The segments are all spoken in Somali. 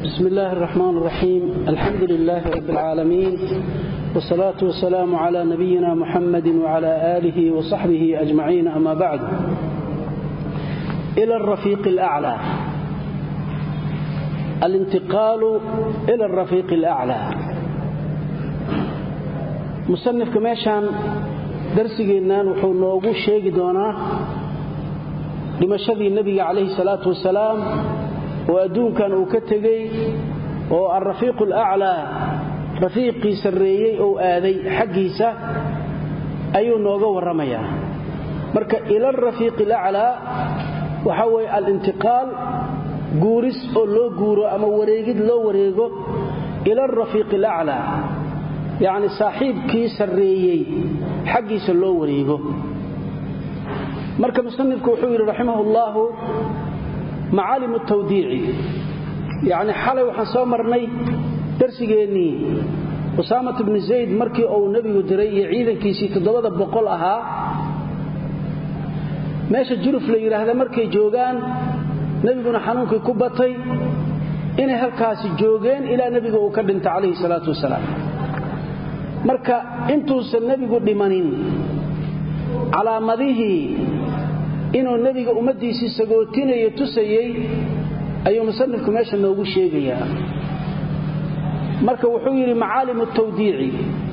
بسم الله الرحمن الرحيم الحمد لله رب العالمين والصلاة والسلام على نبينا محمد وعلى آله وصحبه أجمعين أما بعد إلى الرفيق الأعلى الانتقال إلى الرفيق الأعلى مصنف كماشان darsigeennan wuxuu noogu sheegi doonaa dhimashadii nebiga calayhi salaatu wasalaam oo adduunkan uu ka tegey oo alrafiiqu alaclaa rafiiqii sarreeyey ou aaday xaggiisa ayuu nooga warramayaa marka ila alrafiiqi alaclaa waxaa weeye alintiqaal guuris oo loo guuro ama wareegid loo wareego ila alrafiiqi alaclaa yacni saaxiibkii sarreeyey xaggiisa loo wareego marka musanifku wuxuu yidhi raximah ullaahu macaalimu tawdiici yacni xalay waxaan soo marnay darsigeennii usaamat bni zayd markii uu nebigu diray iyo ciidankiisii toddobada boqol ahaa meesha juruf la yidhaahda markay joogaan nebiguna xanuunkii ku batay inay halkaasi joogeen ilaa nebiga uu ka dhinta calayhi salaatu wasalaam marka intuusan nebigu dhimanin calaamadihii inuu nebiga ummaddiisii sagootinayo tusayey ayuu musanifku meesha noogu sheegayaa marka wuxuu yidhi macaalimu tawdiici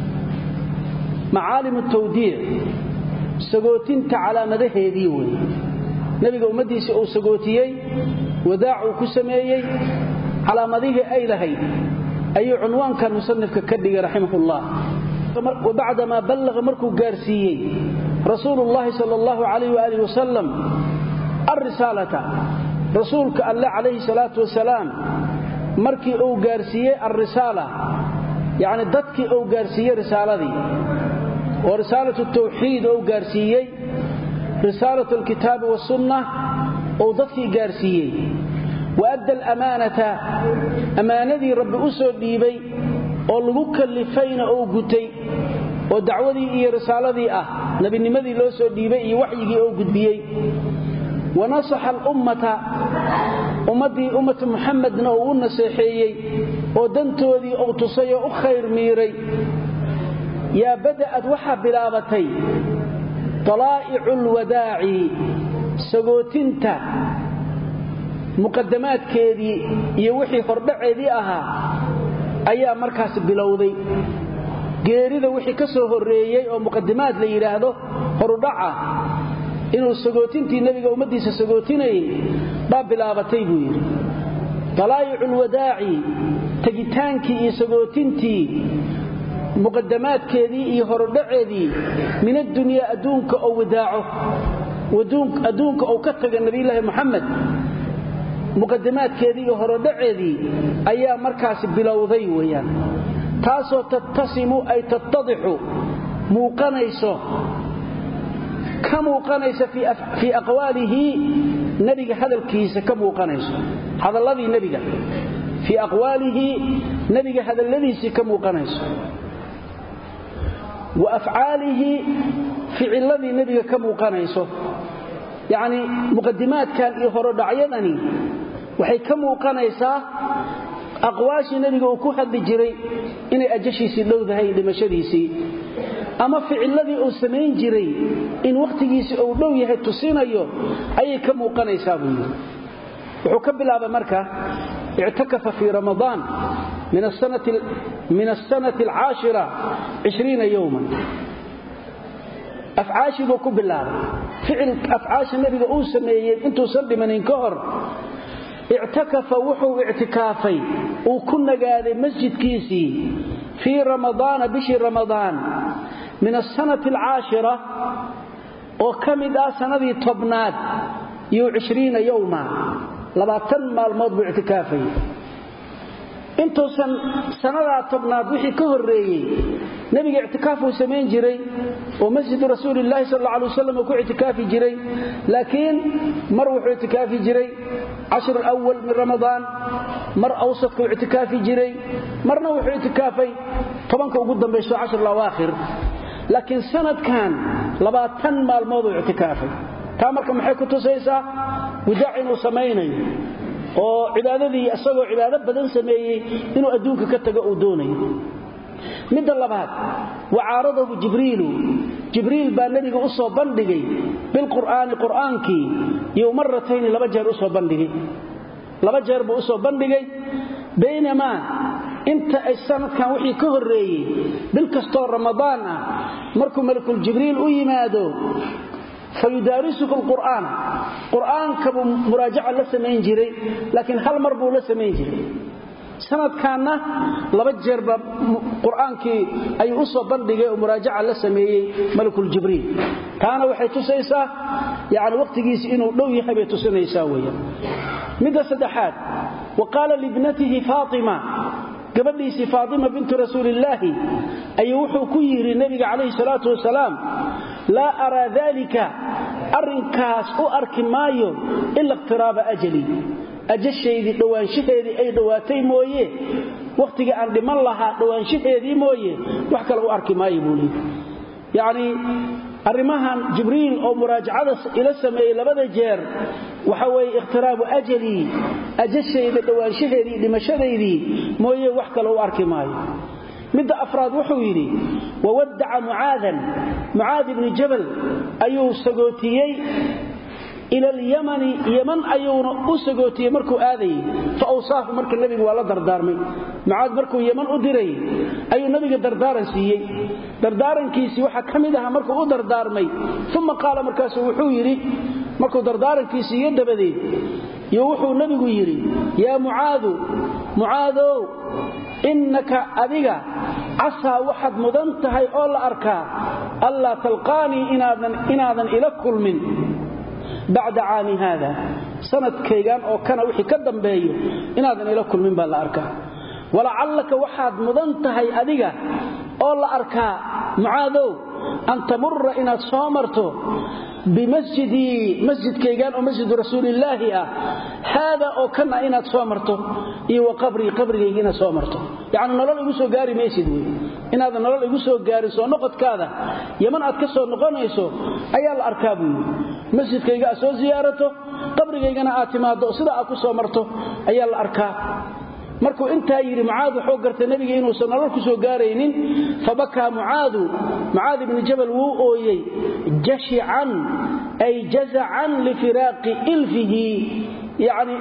macaalimu tawdiic sagootinta calaamadaheedii wey nebiga ummaddiisii uu sagootiyey wadaac uu ku sameeyey calaamadihii ay lahayd ayuu cunwaankan musanifka ka dhigay raximahullah wabacdamaa ballaqa markuu gaarsiiyey rasuulu llaahi sal allahu calayh waaalih wasalam alrisaalata rasuulka alle calayhi salaatu wasalaam markii uu gaarsiiyey alrisaala yacni dadkii uu gaarsiiyey risaaladii oo risaalatu tawxiid ou gaarsiiyey risaalatu alkitaabi wasunna uu dadkii gaarsiiyey waadda alamaanata ammaanadii rabbi u soo dhiibay oo lagu kallifayna ou gutay oo dacwadii iyo risaaladii ah nebinimadii loo soo dhiibay iyo waxyigii ou gudbiyey wa nasaxa alummata ummaddii ummata muxamedna uu u naseexeeyey oo dantoodii ou tusay oo u khayr miiray yaa bada'ad waxaa bilaabatay talaa'icu alwadaaci sagootinta muqadamaadkeedii iyo wixii hordhaceedii ahaa ayaa markaas bilowday geerida wixii ka soo horreeyey oo muqadimaad la yidhaahdo horudhaca inuu sagootintii nebiga ummaddiisa sagootinayay baa bilaabatay buu yidhi talaa'icu lwadaaci tegitaankii iyo sagootintii muqadamaadkeedii iyo horudhaceedii min addunyaa adduunka oo wadaaco adduunka ou ka taga nebiyulaahi moxamed muqadimaadkeedii iyo horodhaceedii ayaa markaasi bilowday weeyaan taasoo tattasimu ay tattadixu muuqanayso ka muuqanaysa fii aqwaalihi nebiga hadalkiisa ka muuqanayso hadalladii nebiga fii aqwaalihi nebiga hadalladiisii ka muuqanayso wa afcaalihi ficiladii nebiga ka muuqanayso yacni muqadimaadkan iyo horodhacyadani waxay ka muuqanaysaa aqwaashii nebiga uu ku hadli jiray inay ajashiisii dhowdahay dhimashadiisii ama ficiladii uu samayn jiray in wakhtigiisii uu dhow yahay tusinayo ayay ka muuqanaysaa buu yidhi wuxuu ka bilaabay marka ictakafa fii ramadaan min asanati alcaashira ishriina yowman afcaashii buu ku bilaabay ficil afcaasha nebiga uu sameeyey intuusan dhimanin ka hor ictakafa wuxuu ictikaafay uu ku nagaaday masjidkiisii fii ramadaana bishii ramadaan min asanati alcaashira oo ka mid ah sannadii tobnaad iyo cishriina yowma labaatan maalmood buu ictikaafayay intuusan sannadaa tobnaad wixii ka horreeyey nebiga ictikaaf uu samayn jiray oo masjidu rasuulilaahi sal alla alay wasalam uu ku ictikaafi jiray laakiin mar wuxuu ictikaafi jiray cashru alawal min ramadaan mar awsadkuu ictikaafi jiray marna wuxuu ictikaafay tobanka ugu dambayso cashru alawaakhir laakiin sanadkan labaatan maalmooduu ictikaafay taa marka maxay ku tusaysaa wadaac inuu samaynayo oo cibaadadii isagoo cibaado badan sameeyey inuu adduunka ka tago uu doonayo midda labaad wacaaradahu jibriilu jibriil baa nebiga u soo bandhigay bilqur'aani qur'aankii iyo maratayni laba jeer u soo bandhigay laba jeer buu u soo bandhigay baynamaa inta ay sanadkan wixii ka horreeyey bil kastoo ramadaan ah markuu malakul jibriil u yimaado fayudaarisuhu lqur'aan qur'aanka buu muraajaca la samayn jiray laakiin hal mar buu la samayn jiray sanadkaanna laba jeerba qur'aankii ayuu u soo bandhigay oo muraajaca la sameeyey malakul jibriil taana waxay tusaysaa yani wakhtigiisi inuu dhow yahay bay tusinaysaa weeyaan midda saddexaad wa qaala libnatihi faatima gabadhiisii faatima bintu rasuulillaahi ayuu wuxuu ku yidhi nebiga calayhi salaatu wasalaam laa araa daalika arrinkaas u arki maayo ila iqtiraaba ajali ajashaydii dhowaanshaheedii ay dhowaatay mooye wakhtiga aan dhiman lahaa dhowaanshaheedii mooye wax kale u arki maayo buu leeyy yacnii arrimahan jibriil oo muraajacada ila sameeyey labada jeer waxa weeye ikhtiraabu ajalii ajashayda dhowaanshaheedii dhimashadaydii mooye wax kale u arki maayo midda afraad wuxuu yidhi wawaddaca mucaadan mucaad ibni jabal ayuu sagootiyey ila alyamani yaman ayuuna u sagootiyey markuu aadayey fa awsaahu marka nebigu waa la dardaarmay mucaad markuu yaman u dirayey ayuu nebiga dardaaran siiyey dardaarankiisii waxaa ka mid aha markuu u dardaarmay uma qaala markaasu wuxuu yidhi markuu dardaarankiisii iyo dabadeed iyo wuxuu nebigu yidhi yaa mucaadu mucaadow innaka adiga casaa waxaad mudan tahay oo la arkaa allaa talqaanii inaadan ila kulmin bacda caami haada sanadkaygan oo kana wixii ka dambeeyo inaadan ila kulmin baa la arkaa walacallaka waxaad mudan tahay adiga oo la arkaa mucaadow an tamura inaad soo marto bimasjidii masjidkaygan oo masjidu rasuulillaahi ah haada oo kana inaad soo marto iyo wa qabrii qabrigayga inaad soo marto yacni nolol igu soo gaari maysid wey inaadan nolol igu soo gaarin soo noqodkaada yaman aad ka soo noqonayso ayaa la arkaa buu yidhi masjidkayga aad soo siyaarato qabrigaygana aad timaaddo sida aad ku soo marto ayaa la arkaa markuu intaa yidhi mucaad wuxuu gartay nebiga inuusan nolol ku soo gaaraynin fabakaa mucaadu mucaad ibni jabal wuu ooyey jashican ay jazacan lifiraaqi ilfihi yacni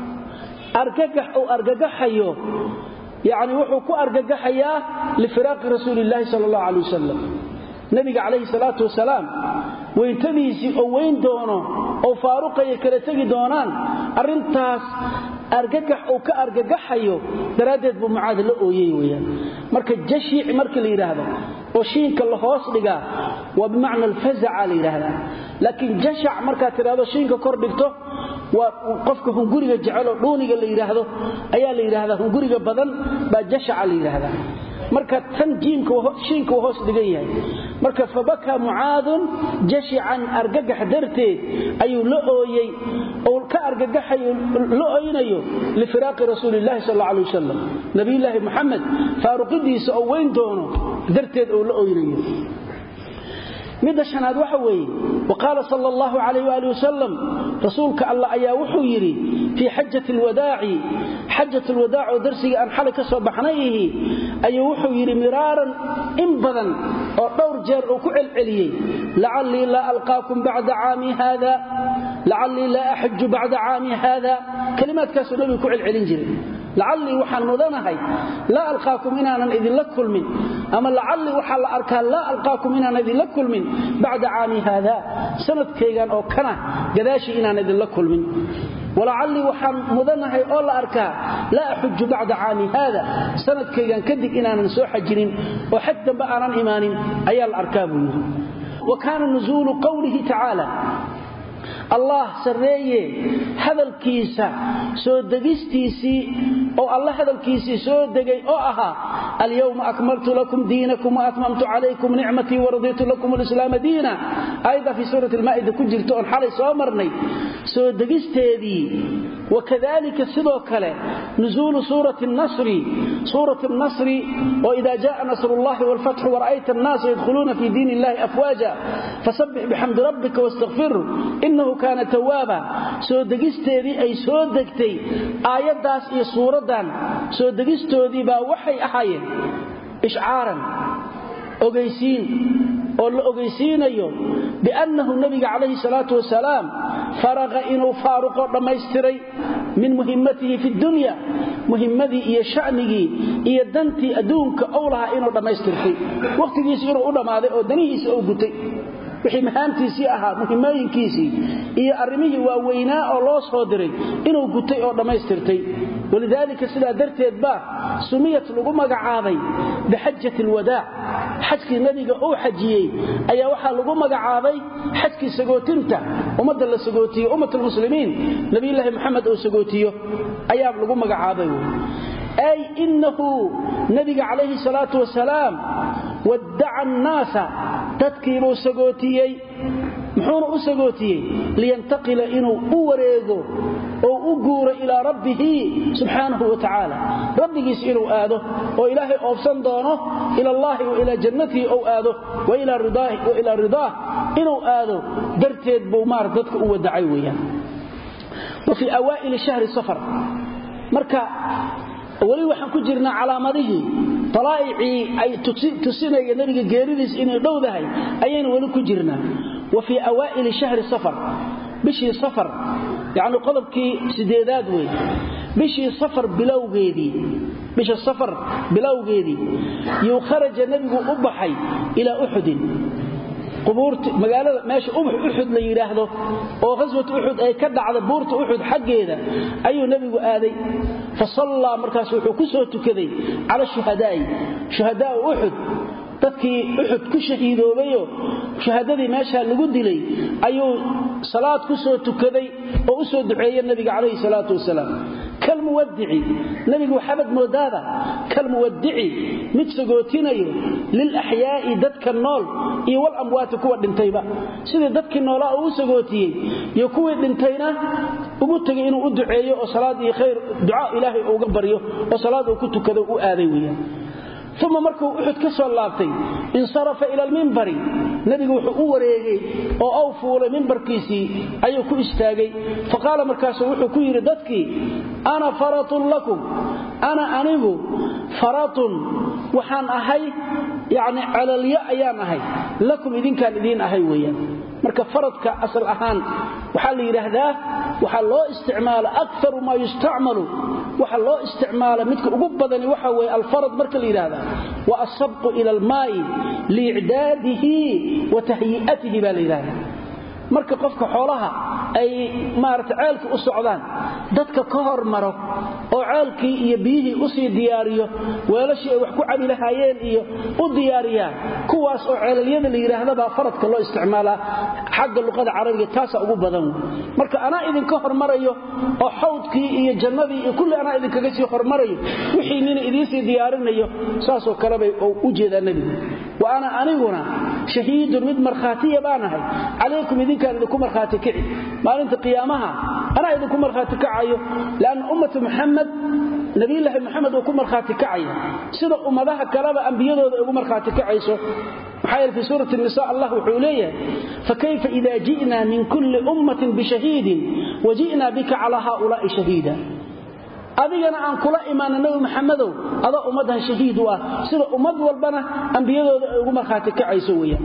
argagax uu argagaxayo yacni wuxuu ku argagaxayaa lifiraaqi rasuuli illaahi sala allahu calay wasalam nebiga calayhi salaatu wasalaam weyntadiisii oo weyn doono oo faaruqaya kala tegi doonaan arrintaas argagax uu ka argagaxayo daraaddeed buu mucaad la ooyey weyaan marka jashiic markii la yidhaahdo oo shiinka la hoos dhigaa waa bimacna alfazaca la yidhaahdaa laakiin jashac markaad tidhahdo shiinka kor dhigto waa qofka hunguriga jeceloo dhuuniga la yidhaahdo ayaa la yidhaahdaa hunguriga badan baa jashaca la yidhaahdaa marka tan shiinka uu hoos dhigan yahay marka fabakaa mucaadun jashican argagax darteed ayuu la ooyey oo ka argagaxayo la oynayo lifiraaqi rasuulillahi sal alla alay wasalam nabiyulaahi muxamed faaruqidiisa oo weyn doono darteed oo la oynayo midda shanaad waxa weeye wa qaala sal allahu calayh waali wasalam rasuulka allah ayaa wuxuu yidhi fii xajati lwadaaci xajat lwadaac oo darsigii aan xalay ka soo baxnay ihi ayuu wuxuu yidhi miraaran in badan oo dhowr jeer uu ku celceliyey lacallii laa alqaakum bacda caami haada lacallii laa axaju bacda caami haada kalimaadkaasuu nabigu ku celcelin jiray lacallii waxaan mudanahay laa alqaakum inaanan idinla kulmin ama lacallii waxaa la arkaa laa alqaakum inaanan idinla kulmin bacda caami haada sanadkaygan oo kana gadaashii inaan idinla kulmin walacallii waxaan mudanahay oo la arkaa laa axuju bacda caami haada sanadkaygan kadib inaanan soo xajinin oo xaj dambe aanan imaanin ayaa la arkaa buu yidhi wa kaana nusuulu qowlihi tacaala allah sarreeye hadalkiisa soo degistiisii oo alla hadalkiisii soo degay oo ahaa alyawma akmaltu lakum diinakum waatmamtu calaykum nicmatii waraditu lakum alislaama diina aayadda fii suurati almaa'ida ku jirta oon xalay soo marnay soo degisteedii وكذلك سدو كله نزول سورة النصر سورة النصر وإذا جاء نصر الله والفتح ورأيت الناس يدخلون في دين الله أفواجا فسبح بحمد ربك واستغفره إنه كان توابا سودقستيدي أي سودقتي آيات داس إي سورة دان سودقستودي با وحي أحاين إشعارا أغيسين oo la ogeysiinayo biannahu nabiga calayhi salaatu wasalaam faraqa inuu faaruqo dhammaystiray min muhimmatihi fi dunya muhimmadii iyo sha'nigii iyo dantii adduunka ou lahaa inuu dhammaystirtay wakhtigiisi inuu u dhammaaday oo danihiisa ou gutay wixii mahaamtiisii ahaa muhimmooyinkiisii iyo arrimihii waaweynaa oo loo soo diray inuu gutay oo dhammaystirtay walidaalika sidaa darteed baa sumiyat lagu magacaabay bixajati alwadaac xajkii nebiga uu xajiyey ayaa waxaa lagu magacaabay xajkii sagootinta ummadda la sagootiyo ummatalmuslimiin nabiyulaahi moxamed uu sagootiyo ayaa lagu magacaabay ay innahu nabiga calayhi salaatu wasalaam waddaca annaasa dadkiibuu sagootiyey muxuuna u sagootiyey liyantaqila inuu u wareego oo u guuro ilaa rabbihi subxaanahu wa tacaala rabbigiis inuu aado oo ilaahay oobsan doono ila allaahi wa ilaa jannatihi ou aado wa ilaa ridaah inuu aado darteed buu maar dadka u wadacay weeyaan wa fii awaa'ili shahri safar marka weli waxaan ku jirnaa calaamadihii alaa'icii ay tusinaya nebiga geeridiis inay dhowdahay ayaynu weli ku jirnaa wa fii awaa'ili shahri safar bishii safar yacni qodobkii sideedaad wey bishii safar bilowgeedii bisha safar bilowgeedii yuu kharaja nebigu u baxay ilaa uxudin magaalada meesha uxud la yidhaahdo oo khaswat uxud ay ka dhacda buurta uxud xaggeeda ayuu nebigu aaday fa sallaa markaas wuxuu ku soo tukaday cala shuhadaa'i shuhadaa'u uxud dadkii uxud ku shahiidoobayo shuhadadii meeshaa lagu dilay ayuu salaad ku soo tukaday oo u soo duceeye nebiga calayhi salaatu wasalaam kalmuwadici nebigu waxaabad moodaada kalmuwadici mid sagootinayo lilaxyaa'i dadka nool iyo walamwaati kuwa dhintayba sidii dadkii noolaa uu u sagootiyey iyo kuwii dhintayna ugu tegay inuu u duceeyo oo salaad iyo khayr ducaa ilaahay uga baryo oo salaad uu ku tukado u aaday weeyaan uma markuu uxud ka soo laabtay insarafa ila almimbari nebigu wuxuu u wareegay oo aw fuulay mimbarkiisii ayuu ku istaagay faqaala markaasuu wuxuu ku yidhi dadkii ana faratun lakum ana anigu faratun waxaan ahay yacni calalyo ayaan ahay lakum idinkaan idiin ahay weeyaan marka faradka asal ahaan waxaa la yidhaahdaa waxaa loo isticmaala akaru maa yustacmalu waxa loo isticmaala midka ugu badani waxa weye alfarad marka la yidhaahda wa asabqu ila almaa'i liicdaadihi wa tahyi'atihi baa la yidhahda marka qofka xoolaha ay maarata ceelka u socdaan dadka ka hormaro oo ceelkii iyo biyihii usii diyaariyo weelashii ay wax ku cabi lahaayeen iyo u diyaariyaan kuwaas oo ceelalyada la yidhaahdabaa faradka loo isticmaalaa xagga luqada carabiga taasaa ugu badan marka anaa idinka hormarayo oo xawdkii iyo jannadii iyo kulli anaa idinkaga sii hormarayo wixii nina idiinsii diyaarinayo saasoo kalebay u jeedaa nebigu wa ana aniguna shahiidun mid markhaatiya baanahay calaykum idinkaan idinku markhaati kici maalinta qiyaamaha anaa idinku markhaati kacayo lanna ummata muxamed nabiyulaahi moxamed uu ku markhaati kacaya sida ummadaha kaleba ambiyadooda ugu markhaati kacayso maxaa yeele fii suurati nisa allah wuxuu leeyahay fakayfa ida ji'na min kulli ummatin bishahiidin waji'na bika calaa haaulaa'i shahiida adigana aan kula imaana nabi maxamedow adaa ummaddan shahiid u ah sida ummad walbana ambiyadooda ay ugu markhaati kacayso weeyaan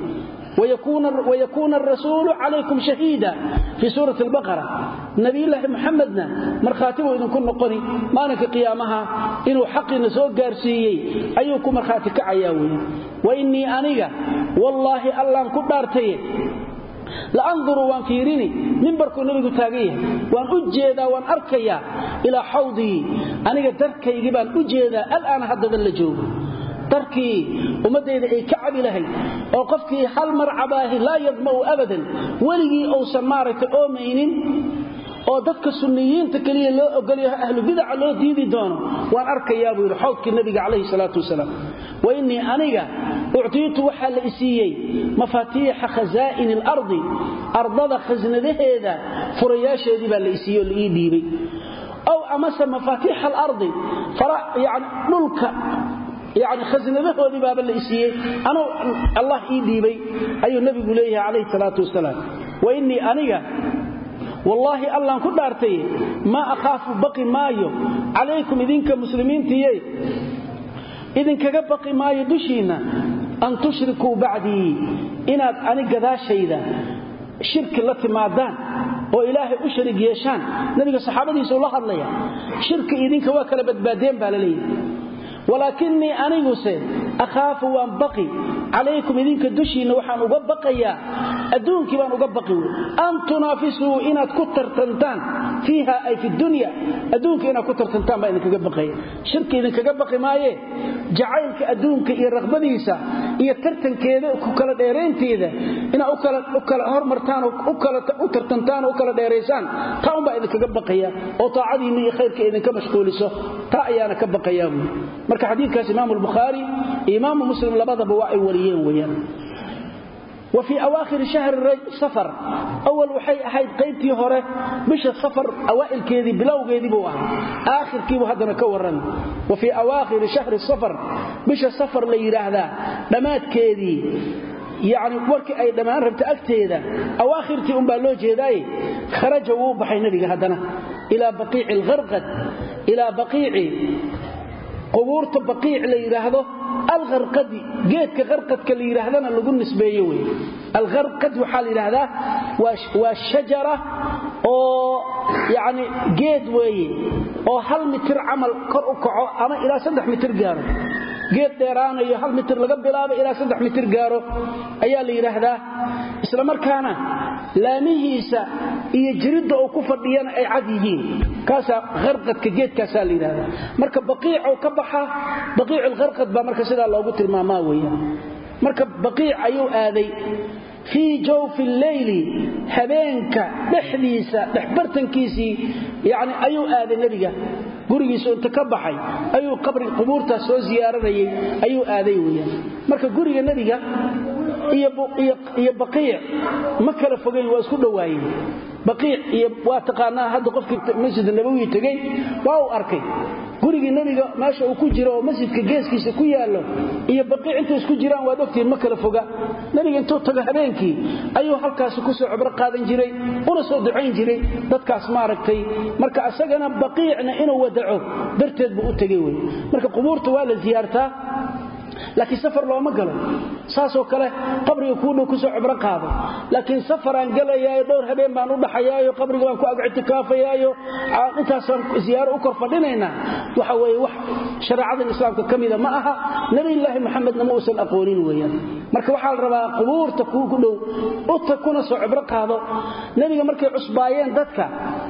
ويكون الرسول عليكم شهيدا في سورة البقرة نبي الله محمدنا مرخاتبه إذن كن نقني مالك قيامها إنه حق نسوء قارسيي أيكم مرخاتك عياوي وإني أنيق والله الله كبارتي لأنظر وان فيريني من بركو نبي تاغيه وان أجيدا وان أركيا إلى حوضي أنيق دركي يجبان أجيدا الآن حدد اللجوب darkii ummadayda ay ka cabi lahayd oo qofkii hal mar cabaahi laa yadma'u abadan weligii uusan maaragtay oomaynin oo dadka sunniyiinta keliya loo ogolyaho ahlu bidaca loo diidi doono waan arkayaa buu yidhi xawdkii nabiga calayhi salaatu wasalaam wa innii aniga uctiitu waxaa la isiiyey mafaatiixa khasaa'ini alardi ardada khasnadaheeda furayaasheedii baa la isiiyey oo la ii dhiibay aw amase mafaatiixa alardi yani dhulka yani khasnadahoodii baaba la isiiyey anuu allah ii dhiibay ayuu nebigu leeyahay calayhi salaatu wasalaam wa innii aniga wallaahi allaan ku dhaartay maa akhaafu baqi maayo calaykum idinka muslimiintiiye idinkaga baqi maayo dushiinna an tushrikuu bacdii inaad ani gadaashayda shirki la timaadaan oo ilaahay u sharig yeeshaan nabiga saxaabadiisa ula hadlaya shirki idinka waa kala badbaadeen baa la leeyahay walaakinii aniguse akhaafu waan baqi calaykum idinka dushiinna waxaan uga baqayaa adduunkii baan uga baqi wey an tunaafisuu inaad ku tartantaan fiiha ay fi dunya adduunka inaad ku tartantaan baa idinkaga baqaya shirki idinkaga baqi maaye jacaylka adduunka iyo raqbadiisa iyo tartankeeda ku kala dheeraynteeda inaad u kala hormartaan u tartantaan oo u kala dheeraysaan taa unbaa idinkaga baqaya oo taacadiinna iyo khayrka idinka mashquuliso taa ayaana ka baqayaa buui marka xadiidkaas imaamu albukhaari iyo imaamu muslim labadaba waa ay wariyeen weyaan wa fii awaakhiri shahri safar awal waxay ahayd qaybtii hore bisha safar awaa'ilkeedii bilowgeedii buu ahaa aakhirkiibuu haddana ka warrami wa fii awaakhiri shahri safar bisha safar la yidhaahdaa dhammaadkeedii yacni warkii ay dhammaan rabta agteeda awaakhirtii unbaa loo jeedaaye kharaja wuu baxay nebiga haddana ilaa baqiici alharqad ilaa baqiici qubuurta baqiic la yidhaahdo alharqadi geedka qarqadka la yidhaahdana lagu nisbeeye wey alharqad waxaa la yidhaahdaa waa shajara oo yacni geed weeye oo hal mitir camal kor u kaco ama ilaa saddex mitir gaaro geed dheeraanayo hal mitir laga bilaabo ilaa saddex mitir gaaro ayaa la yidhaahdaa isla markaana laamihiisa iyo jiridda uu ku fadhiyana ay cad yihiin kaasaa harqadka geedkaasaa la yidhahdaa marka baqiicoo ka baxa baqiicu lharqad baa marka sidaa loogu tilmaamaa weeyaan marka baqiic ayuu aaday fii jawfi lleyli habeenka dhexdiisa dhexbartankiisii yani ayuu aaday nebiga gurigiisu inta ka baxay ayuu qabri qubuurtaas soo ziyaaranayay ayuu aaday weyaan marka guriga nebiga iyo baqiic ma kala fogayn waa isku dhowaayeen baqiic iyo waa taqaanaa hadda qofkii masjid nabawi tegey waa uu arkay gurigii nebiga meesha uu ku jiro oo masjidka geeskiisa ku yaallo iyo baqiic intay isku jiraan waad ogtihiin ma kala foga nebiga intuu tago habeenkii ayuu halkaasi kusoo cibro qaadan jiray una soo ducayn jiray dadkaas maaragtay marka isagana baqiicna inuu wadaco darteed buu u tegey wey marka qubuurta waa la siyaartaa laakiin safar looma galo saasoo kale qabriga kuu dhow kusoo cibro qaado laakiin safaraan gelayaayo dhowr habeen baan u dhaxayaayo qabriga baan ku ag ictikaafayaayo intaasaan ziyaaro u kor fadhinaynaa waxa weye wax shareecadan islaamka ka mida ma aha nebiyulaahi maxamedna ma uusan aqoonin weeyaan marka waxaa la rabaa qubuurta kuu ku dhow uta kuna soo cibro qaado nebiga markay cusbaayeen dadka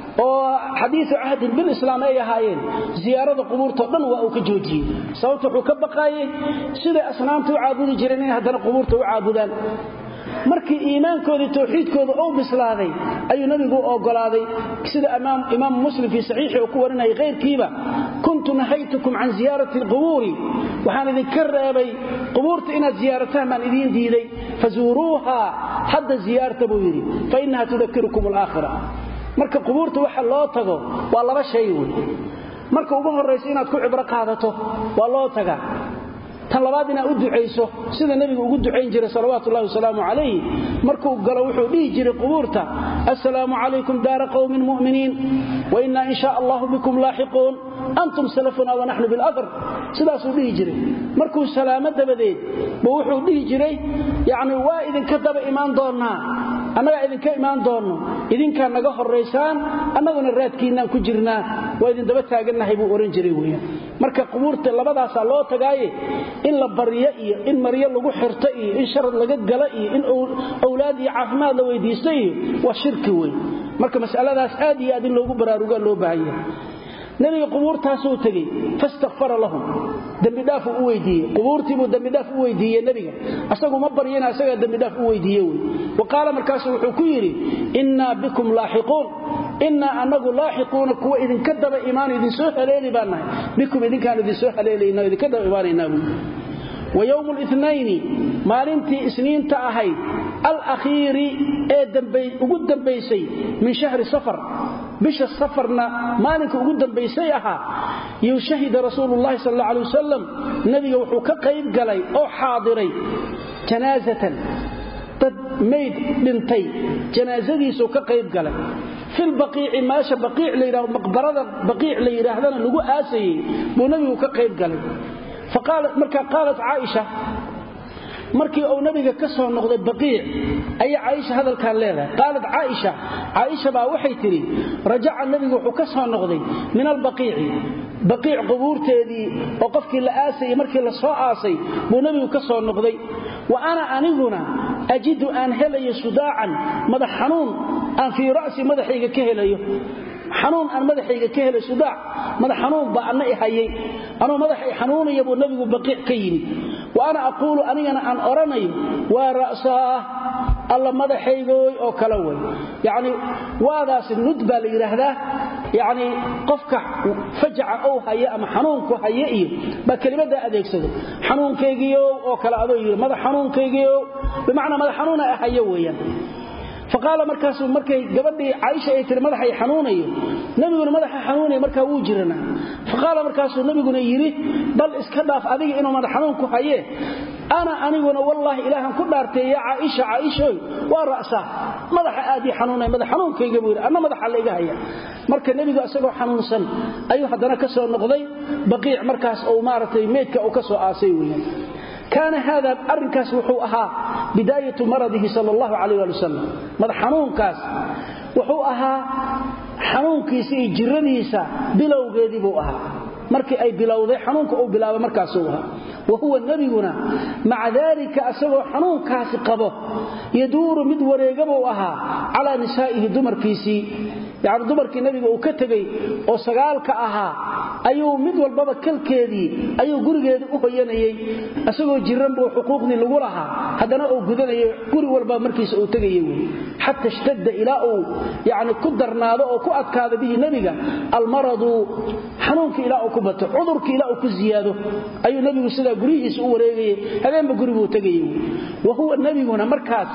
oo xadiiu cahdin bilislaam ay ahaayeen ziyaarada qubuurtao dhan waa uu ka joojiyey sababta wuxuu ka baqaayey siday asnaamta u caabudi jireen inay haddana qubuurta u caabudaan markii iimaankoodii towxiidkooda uu bislaaday ayuu nabigu u ogolaaday sida imaam muslim fii saxiixi uu ku warinayay kayrkiiba kuntu nahaytukum can ziyaarati alqubuuri waxaan idinka reebay qubuurta inaad ziyaarataan baan idiin diiday fazuuruuha hadda ziyaarta buu yidhi fa innaha tudakirukum alaakhira marka qubuurta waxa loo tago waa laba shay wey marka ugu horraysa inaad ku cibro qaadato waa loo tagaa tan labaad inaad u ducayso sida nebigu ugu ducayn jiray salawaatu ullahi wasalaamu calayh markuu galo wuxuu dhihi jiray qubuurta assalaamu calaykum daara qowmin mu'miniin wa innaa in shaa allahu bikum laaxiquun antum salafuna wa naxnu bilathar sidaasuu dhihi jiray markuu salaamo dabadeed buu wuxuu dhihi jiray yacni waa idinka daba imaan doonnaa annagaa idinka imaan doonno idinkaa naga horraysaan annaguna raadkiinnaan ku jirnaa waa idin daba taagannahay buu ohan jiray weyaan marka qubuurta labadaasaa loo tagaaye in la baryo iyo in maryo lagu xirto iyo in sharad laga gala iyo in owlaad iyo caafimaad la weydiisto iyo waa shirki wey marka masaladaas aad iyo aad in loogu baraarugaa loo baahanya nebiga qubuurtaasuu tegey fastakfara lahum dembidhaafuu u weydiiye qubuurtiibuu dembidhaaf u weydiiye nebiga asagu ma baryana asagaa dembidhaaf u weydiiye wey wa qaala markaasuu wuxuu ku yidhi innaa bikum laaxiquun innaa annagu laaxiquuna kuwa idinka daba imaan idinsoo haleeli baan nahay bikum idinkaan idinsoo haleelayna idinka daba imaanaynaa buui wa yowmu litnayni maalintii isniinta ahayd alakhiiri ee ugu dambaysay min shahri safar bisha safarna maalinka ugu dambaysay ahaa yuu shahida rasuululahi sal alla alay wasalam nebiga wuxuu ka qayb galay oo xaadiray janaasatan dad mayd dhintay janaasadiisuu ka qayb galay filbaqiici meesha baqiic la yidhahdo maqbarada baqiic la yidhaahdana lagu aasayey buu nebigu ka qayb galay marka qaalat caaisha markii uu nabiga ka soo noqday baqiic ayaa caaisha hadalkan leedahay qaalat caaisha caaisha baa waxay tidhi rajaca nebigu wuxuu ka soo noqday min albaqiici baqiic qubuurteedii oo qofkii la aasayay markii la soo aasay buu nebigu ka soo noqday wa ana aniguna ajidu aan helayo sudaacan madax xanuun aan fii ra'si madaxayga ka helayo xanuun aan madaxayga ka helay sudaac madax xanuun baa anna i hayay anuu madaxay xanuunaya buu nebigu baqiic ka yimid wa ana aquulu anigana aan odhanayo waa ra'saah alla madaxaygooy oo kale way yacni waadaasi nud baa la yidhaahdaa yacni qofka fajaca ou haya ama xanuunku haya iyo baa kelimaddaa adeegsado xanuunkaygiiow oo kale adoo yidhi madax xanuunkaygiiow bimacnaa madax xanuuna hayo weeyaan faqaala markaasu markay gabadhii caaisha ay tiri madaxay xanuunayo nebiguna madaxa xanuunaya markaa wuu jirana faqaala markaasuu nebiguna yidhi bal iska dhaaf adiga inuu madax xanuun ku hayee ana aniguna wallaahi ilaahan ku dhaartay yaa caaisha caaishoy waa ra'saa madaxa aadii xanuunay madax xanuunkayga buu yidhi anna madaxa la iga haya marka nebigu isagoo xanuunsan ayuu haddana ka soo noqday baqiic markaas uu maaragtay meydka uu ka soo aasay weeyaan kaana haada arrinkaas wuxuu ahaa bidaayatu maradihi sal allahu calayh ali wasalam madax xanuunkaas wuxuu ahaa xanuunkiisa iyo jiradiisa bilowgeedii buu ahaa markii ay bilowday xanuunka uu bilaabay markaasuu ahaa wa huwa nebiguna maca daalika asagoo xanuunkaasi qabo yaduuru mid wareegabuu ahaa calaa nisaa'ihi dumarkiisii yacni dumarkii nebiga uu ka tegey oo sagaalka ahaa ayuu mid walbaba kalkeedii ayuu gurigeedii u hoyanayey isagoo jiran buu xuquuqdii lagu lahaa haddana uu gudanayay guri walba markiisa uu tegayey wey xata ishtadda ilaa uu yacni ku darnaado oo ku adkaado bihi nebiga almaradu xanuunkii ilaa uu ku bato cudurkii ilaa uu ku ziyaado ayuu nebigu sidaa guryihiisa u wareegayey habeenba guribuu tegayey wey wa huwa nebiguna markaas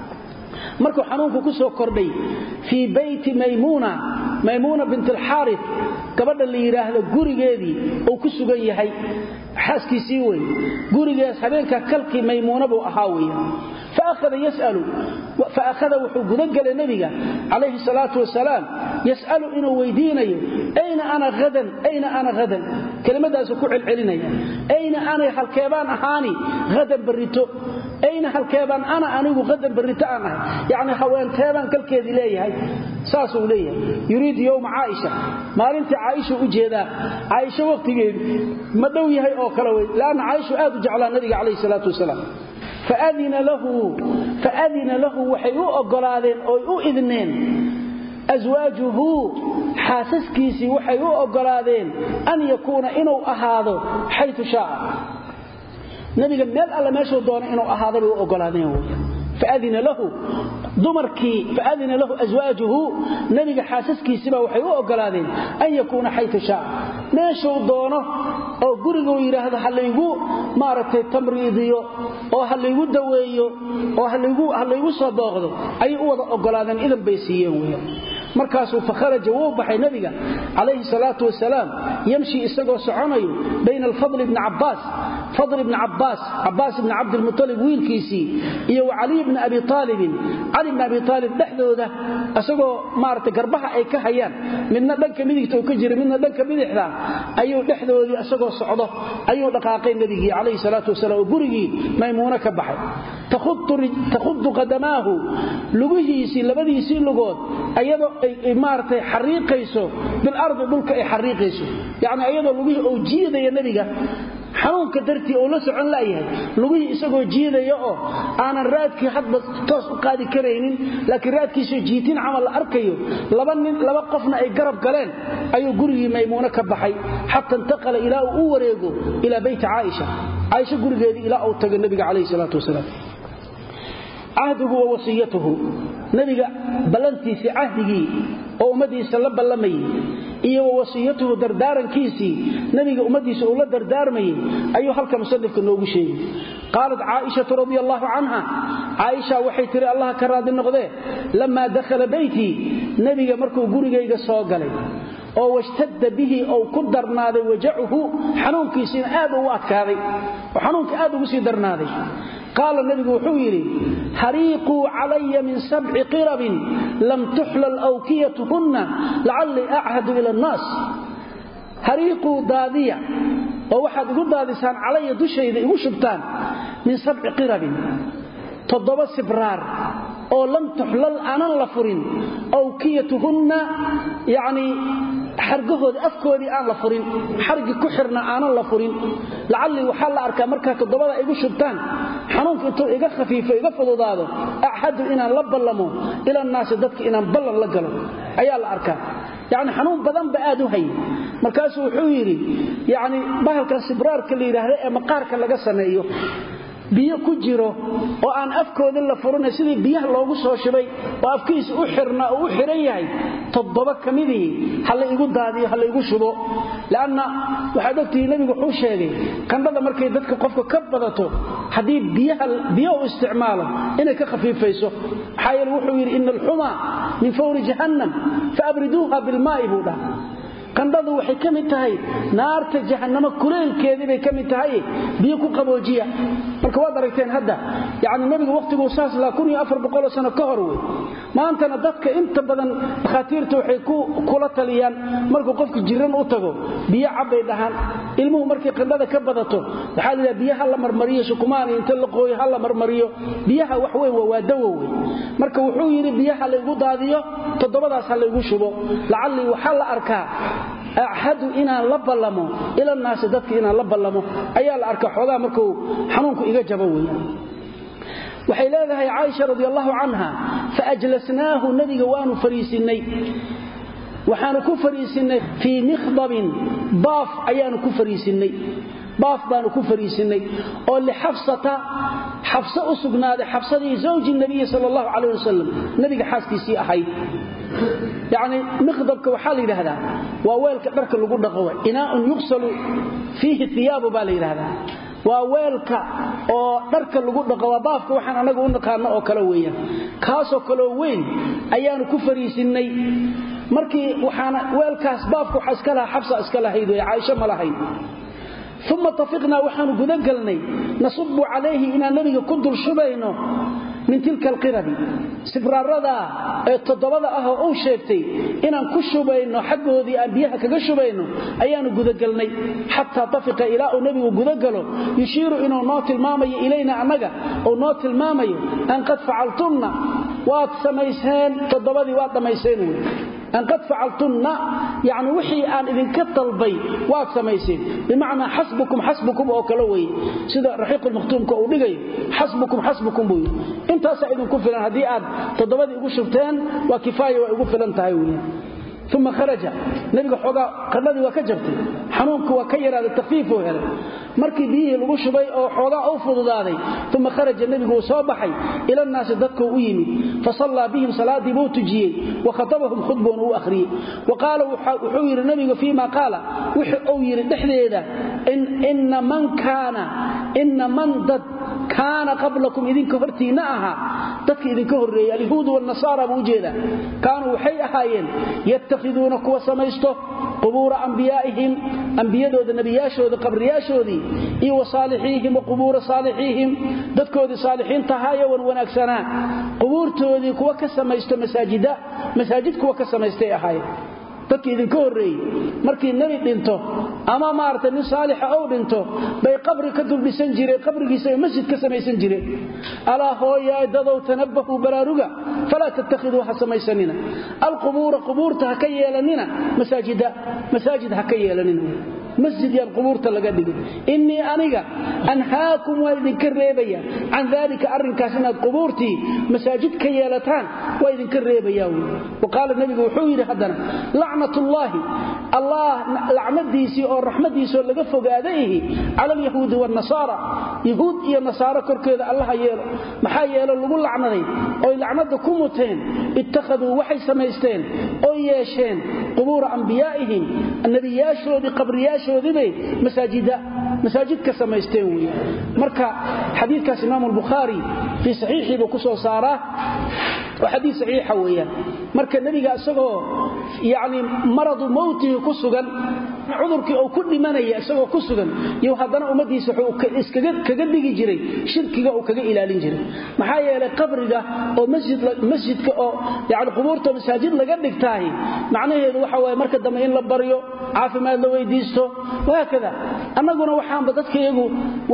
markuu xanuunku ku soo kordhay fii bayti maymuuna maymuuna bint alxaari gabadha la yidhaahdo gurigeedii uu ku sugan yahay xaaskiisii wey gurigees habeenka kalkii maymuuna buu ahaa weya faahada yasalu faakhada wuxuu gudagelay nebiga calayhi salaatu wasalaam yas'alu inuu weydiinayo ayna ana hadan ayna ana hadan kelimadaasu ku celcelinaya ayna ana halkeebaan ahaani hadan barrito ayna halkeebaan ana anigu hadan barrito aan ahay yacni haweenteebaan kalkeedii leeyahay saasuu leeyahay yuriidu yowma caaisha maalintii caaisha u jeedaa caaisho wakhtigeedi ma dhow yahay oo kale wey leanna caaishu aad u jeclaa nabiga calayhi salaatu wasalaam faadina lahu waxay u oggolaadeen oy u idneen aswaajuhu xaasaskiisii waxay u oggolaadeen an yakuuna inuu ahaado xayu shaaa nabiga meel alle meeshuu doona inuu ahaada bay u oggolaadeen wy faadina lahu dumarkii faadina lahu aswaajuhu nabiga xaasaskiisiiba waxay u oggolaadeen an yakuuna xayu shaaa meeshuu doono oo guriguu yidhaahdo ha laygu maaragtay tamriidiyo oo ha laygu daweeyo oo ha laygu soo booqdo ayay u wada oggolaadeen idan bay siiyeen weya markaasuu fakharaja wuu baxay nabiga calayhi salaatu wasalaam yamshi isagoo soconayo bayna alfadl bni cabbaas fadl ibni cabbaas cabbaas ibni cabdilmutalib wiilkiisii iyo wa caliy bni abi aalibin cali bni abi aalib dhexdooda isagoo maarata garbaha ay ka hayaan midna dhanka midigta uu ka jira midna dhanka bidixda ayuu dhexdoodii isagoo socdo ayuu dhaqaaqay nebigii calayhi salaatu wasalaam oo gurigii maymuuno ka baxay takhudu qadamaahu lugihiisii labadiisii lugood ayadoo ay maaratay xariiqayso bilardi dhulka ay xariiqayso yacni ayadoo lugihii uu jiidaya nebiga xanuunka dartii uu la socon laayahay lugihii isagoo jiidaya oo aanan raadkii hadba toos u qaadi karaynin laakiin raadkiisoo jiitin camal la arkayo laba nin laba qofna ay garab galeen ayuu gurigii maymuuno ka baxay xata intaqala ilaa uu u wareego ilaa beyti caaisha caaisha gurigeedii ilaa uu tago nebiga calayhi salaatu wasalaam cahduhu wa wasiyatuhu nebiga ballantiisii cahdigii oo ummadiisa la ballamayey iyo wa wasiyatuhu dardaarankiisii nebiga ummadiisa uu la dardaarmayey ayuu halka musanifka noogu sheegay qaalat caaishatu radi allaahu canha caaisha waxay tihi allah ka raadi noqdee lammaa dakhala beytii nebiga markuu gurigayga soo galay oo washtadda bihi ou ku darnaaday wajacuhu xanuunkiisiina aad ugu adkaaday oo xanuunka aad ugu sii darnaaday qaala nebigu wuxuu yidhi hariiquu calaya min sabci qirabin lam tuxlal awkiyatuhunna lacallii achadu ila annaas hariiquu daadiya oo waxaad igu daadisaan calaya dushayda igu shubtaan min sabci qirabin toddoba sibraar oo lam tuxlal aanan la furin awkiyatuhunna yacnii xargahoodii afkoodii aan la furin xargi ku xirna aanan la furin lacallii waxaa la arkaa markaa toddobada igu shubtaan xanuunka intuu iga khafiifo iga fududaado achadu inaan la ballamo ilannaasi dadka inaan ballan la galo ayaa la arkaa yacni xanuun badanba aad u hay markaasuu wuxuu yidhi yacni bahalkan sibraarka la yidhaahda ee maqaarka laga sameeyo biyo ku jiro oo aan afkoodii la furina sidii biyaha loogu soo shibay oo afkiisa u xirna oo u xiran yahay toddoba ka midihii ha la igu daadiyo ha la igu shubo leanna waxaad ogtihi nebigu wuxuu sheegay qandhada markay dadka qofka ka badato haddii biyo u isticmaalo inay ka khafiifayso maxaa yeele wuxuu yidhi ina alxumaa min fawri jahannam faabriduuha bilmaa'i buu dhaha qandhadu waxay ka mid tahay naarta jahannamo kuleelkeedii bay ka mid tahay biyo ku qaboojiya marka waad aragteen hadda yacni nebigu wakhtiguu saas lahaa kun iyo afar boqoloo sano ka hor wey maantana dadka inta badan dhakhaatiirta waxay kula taliyaan markuu qofku jiran u tago biyo cabbay dhahaan ilmuhu markay qandhada ka badato waxaa layidhaha biyo ha la marmariyo sukumaani inta la qooyo ha la marmariyo biyaha wax weyn waa dawo wey marka wuxuu yidhi biyaha laygu daadiyo toddobadaas ha laygu shubo lacallii waxaa la arkaa axadu inaan la ballamo ilannaasi dadka inaan la ballamo ayaa la arka xoogaa markuu xanuunku iga jabo weya waxay leedahay caaisha radi allahu canha faajlasnaahu nebiga waanu fariisinnay waxaanu ku fariisinnay fii mikhdabin baaf ayaanu ku fariisinnay baaf baanu ku fariisinnay oo lixafsata xabse u sugnaaday xabsadii zawji nabiyi sal allahu calayh wasalam nebiga xaaskiisii ahayd yacni mikhdabka waxaa la yidhaahdaa waa weelka dharka lagu dhaqo inaaun yuqsalu fiihi iyaabu baa la yidhaahdaa waa weelka oo dharka lagu dhaqo waa baafka waxaan annaga u naqaano oo kale weeyaan kaasoo kaleo weyn ayaanu ku fariisinnay markii waxaana weelkaas baafka waxaa iska lahaa xabsa iska lahayd wey caaisho ma lahayn uma tafiqnaa waxaanu gudagelnay nasubu calayhi inaan nebiga ku dul shubayno min tilka alqirabi sibraaradaa ee toddobada ah oo uu sheegtay inaan ku shubayno xaggoodii aan biyaha kaga shubayno ayaanu gudagelnay xataa tafiqa ilaa uu nebigu gudagalo yushiiru inuu noo tilmaamayo ilayna annaga uu noo tilmaamayo an qad facaltunna waad samayseen toddobadii waad dhammayseen wey an qad facaltunna yani wixii aan idinka dalbay waad samayseen bimacnaa xasbukum xasbukum oo kale weye sida raxiiqulmakhtuumka uu dhigayo xasbukum xasbukum buu yidhi intaasaa idinku filan haddii aad toddobadii igu shubteen waa kifaaya waa igu filan tahay weya uma kharaja nebiga xoogaa qadhadii waa ka jabtay xanuunku waa ka yaraaday takfiifuu helay markii biyihii lagu shubay oo xoogaa u fududaaday uma kharaja nebigu uu soo baxay ilannaasi dadkuu u yimid fasallaa bihim salaaddii buu tujiyey wa khatabahum khudbuuna u akhriyey wa qaala wuxuu yidhi nebigu fii ma qaala wixii uu yidhi dhexdeeda ina man kaana ina man dad kaana qablakum idinka hortiinna ahaa dadka idinka horreeyey alyahuudu waalnasaara buu ujeedaa kaanuu waxay ahaayeen yattakhiduuna kuwa samaysto qubuura ambiyaa'ihim ambiyadooda nebiyaashooda qabriyaashoodii iyo wa saalixiihim wa qubuura saalixiihim dadkoodii saalixiinta ahaayo wan wanaagsanaa qubuurtoodii kuwa ka samaysto masaajida masaajid kuwa ka samaystay ahaayeen dadkii idinka horreeyey markii nebi dhinto ama maaragtay nin saalixa ou dhinto bay qabri ka duldhisan jireen qabrigiisa ay masjid ka samaysan jireen alaa hooyaay dadow tanabahuu baraaruga falaa tattakhiduu ha samaysanina alqubuura qubuurta ha ka yeelanina masaajida masaajid ha ka yeelanina masjid yaan qubuurta laga dhigin innii aniga anhaakum waan idinka reebaya can daalika arrinkaas inaad qubuurtii masaajid ka yeelataan waa idinka reebayaa wy wa qaala nebigu wuxuu yidhi haddana lacnatullaahi allah lacnadiisii oo raxmadiisoo laga fogaada ihi cala alyahuudi waannasaara yahuud iyo nasaaro korkeeda allaha yeelo maxaa yeelo lagu lacnaday oy lacnada ku muteen ittakhaduu waxay samaysteen oy yeesheen qubuura ambiyaa'ihim nebiyaashoodii qabriyaashoodiibay masaajida masaajid ka samaysteen wey marka xadiidkaas imaamu albukhaari fii saxiixii buu ku soo saaraa waa xadiis saxiixa weeyaan marka nebiga isagoo yacni maradu mowtihi ku sugan cudurkii uu ku dhimanaya isagoo ku sugan iyo haddana ummaddiisa wuxuu iskaga kaga dhigi jiray shirkiga uu kaga ilaalin jiray maxaa yeelay qabriga oo masjid masjidka oo yacni qubuurta masaajid laga dhigtaahi macnaheedu waxa waaye marka dambe in la baryo caafimaad la weydiisto wahaakada annaguna waxaanba dadka iyagu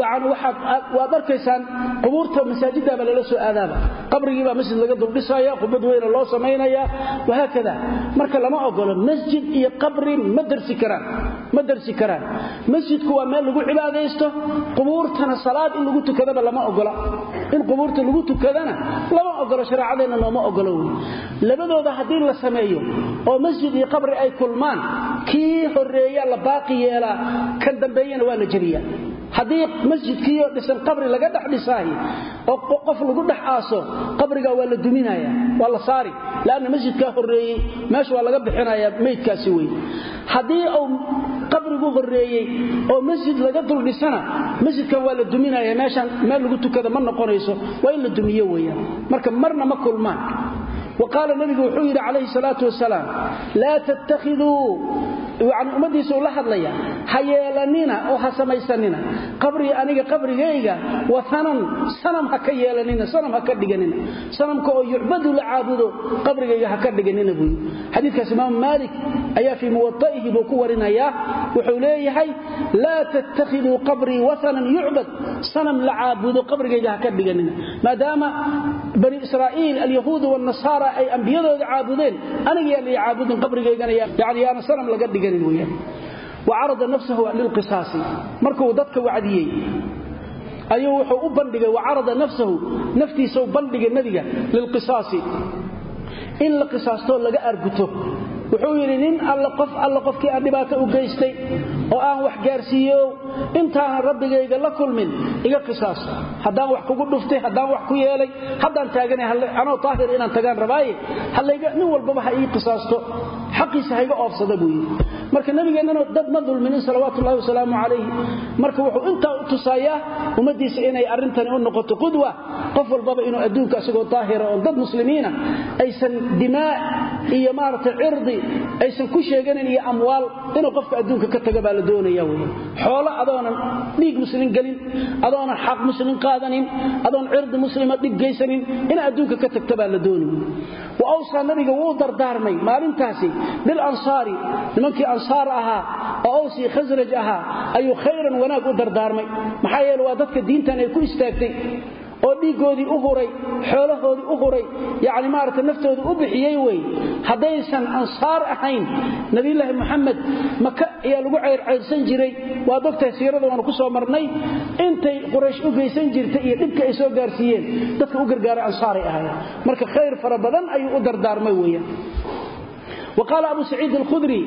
waad arkaysaan qubuurta masaajiddaaba lala soo aadaaba qabrigiibaa masjid laga duldhisaya qubad weyna loo samaynaya wahaakada marka lama ogolo masjid iyo qabri ma darsi karaan ma darsi karaan masjidku waa meel lagu cibaadaysto qubuurtana salaad in lagu tukadaba lama ogola in qubuurta lagu tukadana lama ogolo shareecadeenna nooma ogolo wey labadooda haddii la sameeyo oo masjid iyo qabri ay kulmaan kii horeeya la baaqi yeelaa kan dambeeyana waa la jebiyaa haddii masjidkiiyo dhisan qabri laga dhex dhisaahi oo qof lagu dhex aaso qabrigaa waa la duminaya waa la saari lanna masjidkaa horeeyey meesha waa laga bixinaya meydkaasi wey haddii uu qabrigu horeeyey oo masjid laga dul dhisana masjidkan waa la duminaya meeshaan meel lagu tukada ma noqonayso waa in la dumiyo weyaan marka marna ma kulmaan waqaala nabigu wuxuu yidhi calayhi salaatu wasalaam laa tattakhiduu yani ummadiisa uu la hadlaya ha yeelanina oo ha samaysanina qabrii aniga qabrigayga waanan sanam ha ka yeelanina sanam ha ka dhiganina sanamka oo yucbadu la caabudo qabrigayga ha ka dhiganina buuyi xadiikaas imaamu maalik ayaa fii muwaihi buu ku warinayaa wuxuu leeyahay laa tattakhiduu qabrii waanan yucbad sanam la caabudo qabrigayga ha ka dhiganina maadaama bani israa'iil alyahuud wanasaara ay ambiyadooda caabudeen aniga yaa la caabudin qabrigaygana yani yaana sanam laga dhiganin weyaan wa carada nafsahu lilqisaasi markuu dadka wacdiyey ayuu wuxuu u bandhigay wa carada nafsahu naftiisau bandhigay nebiga lilqisaasi in la qisaastoo laga arguto wuxuu yidhi nin all qof alla qofkii aan dhibaato u geystay oo aan wax gaarsiiyo intaanan rabbigayga la kulmin iga qisaas haddaan wax kugu dhuftay haddaan wax ku yeelay haddaan taagana anoo taahir inaan tagaan rabaaye nin walbaba ha ii qisaasto xaqiisa hayga oofsada buu yidhi marka nabigeennana dad ma dulminin salawaatullahi wasalaamu calayh marka wuxuu intaa u tusayaa ummaddiisa inay arrintani u noqoto qudwa qof walbaba inuu adduunka isagoo daahira oon dad muslimiina aysan dimaa iyo maaragtay cirdi aysan ku sheeganin iyo amwaal inuu qofka adduunka ka taga baa la doonaya wey xoolo adoonan dhiig muslim gelin adoonan xaq muslim qaadanin adoon cirdi muslima dhib geysanin ina adduunka ka tagta baa la doonay wa awsaa nabiga wuu dardaarmay maalintaasi bilansaari nimankii ansaar ahaa oo awsii khasraj ahaa ayuu khayran wanaag u dardaarmay maxaa yeele waa dadka diintan ay ku istaagtay oo dhiiggoodii u huray xoolahoodii u huray yacni maaragta naftooda u bixiyey wey haddaysan ansaar ahayn nebiyulaahi moxamed maka ayaa lagu ceyrcayrsan jiray waad ogtahay siirada waanu ku soo marnay intay quraysh u geysan jirtay iyo dhibka ay soo gaarsiiyeen dadka u gargaaray ansaaray ahaayeen marka khayr fara badan ayuu u dardaarmay weeyaan wa qaala abu saciid alkhudri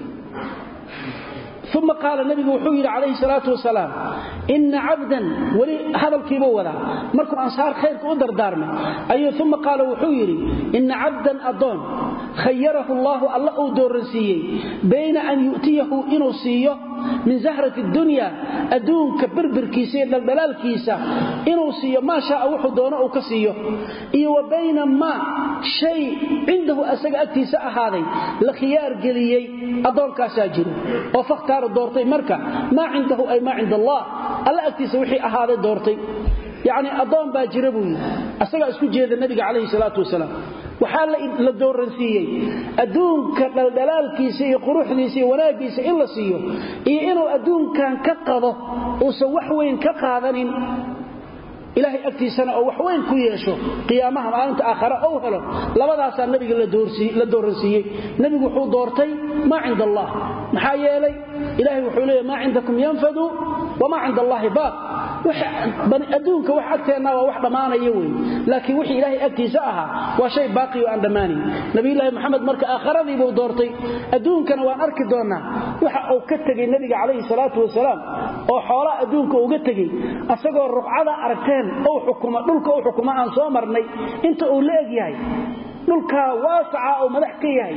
uma qaala nabigu wuxuu yidhi calayhi salaatu wasalaam ina cabdan weli hadalkiibuu wadaa markuu ansaar khayrka u dardaarmay ayuu uma qaala wuxuu yidhi ina cabdan addoon khayarahu allaahu alla uu dooransiiyey bayna an yu'tiyahu inuu siiyo min zahrati dunya adduunka birbirkiisa iyo dhaldhalaalkiisa inuu siiyo maa shaaa wuxuu doono uu ka siiyo iyo wa bayna maa shay cindahu asaga agtiisa ahaaday la khiyaar geliyey addoonkaasaa jiro oo fakhtaara doortay marka maa cindahu ay maa cinda allah alla agtiisa wixii ahaaday doortay yacni addoon baa jira buu yidhi asagaa isku jeeda nebiga calayhi salaatu wasalaam waxaa la dooransiiyey adduunka dhaldhalaalkiisa iyo quruxdiisa iyo wanaaggiisa in la siiyo iyo inuu adduunkan ka qado uusan wax weyn ka qaadanin ilaahay agtiisana oo wax weyn ku yeesho qiyaamaha maalinta aakhare ou helo labadaasaa nabiga la dooransiiyey nebigu wuxuu doortay maa cinda allah maxaa yeelay ilaahay wuxuu leeya maa cindakum yanfadu wamaa cinda allaahi baaq adduunka wax agteenna waa wax dhammaanaya wey laakiin wixii ilaahay agtiisa ahaa waa shay baaqi oo aan dhammaanayn nabiyulaahi moxamed marka aakharadiibuu doortay adduunkana waan arki doonnaa waxa uu ka tegey nebiga calayhi salaatu wasalaam oo xoolaa adduunka uga tegey asagoo ruqcada aragteen ou xukuma dhulka u xukuma aan soo marnay inta uu la eg yahay dhulkaa waasaca uu madax ka yahay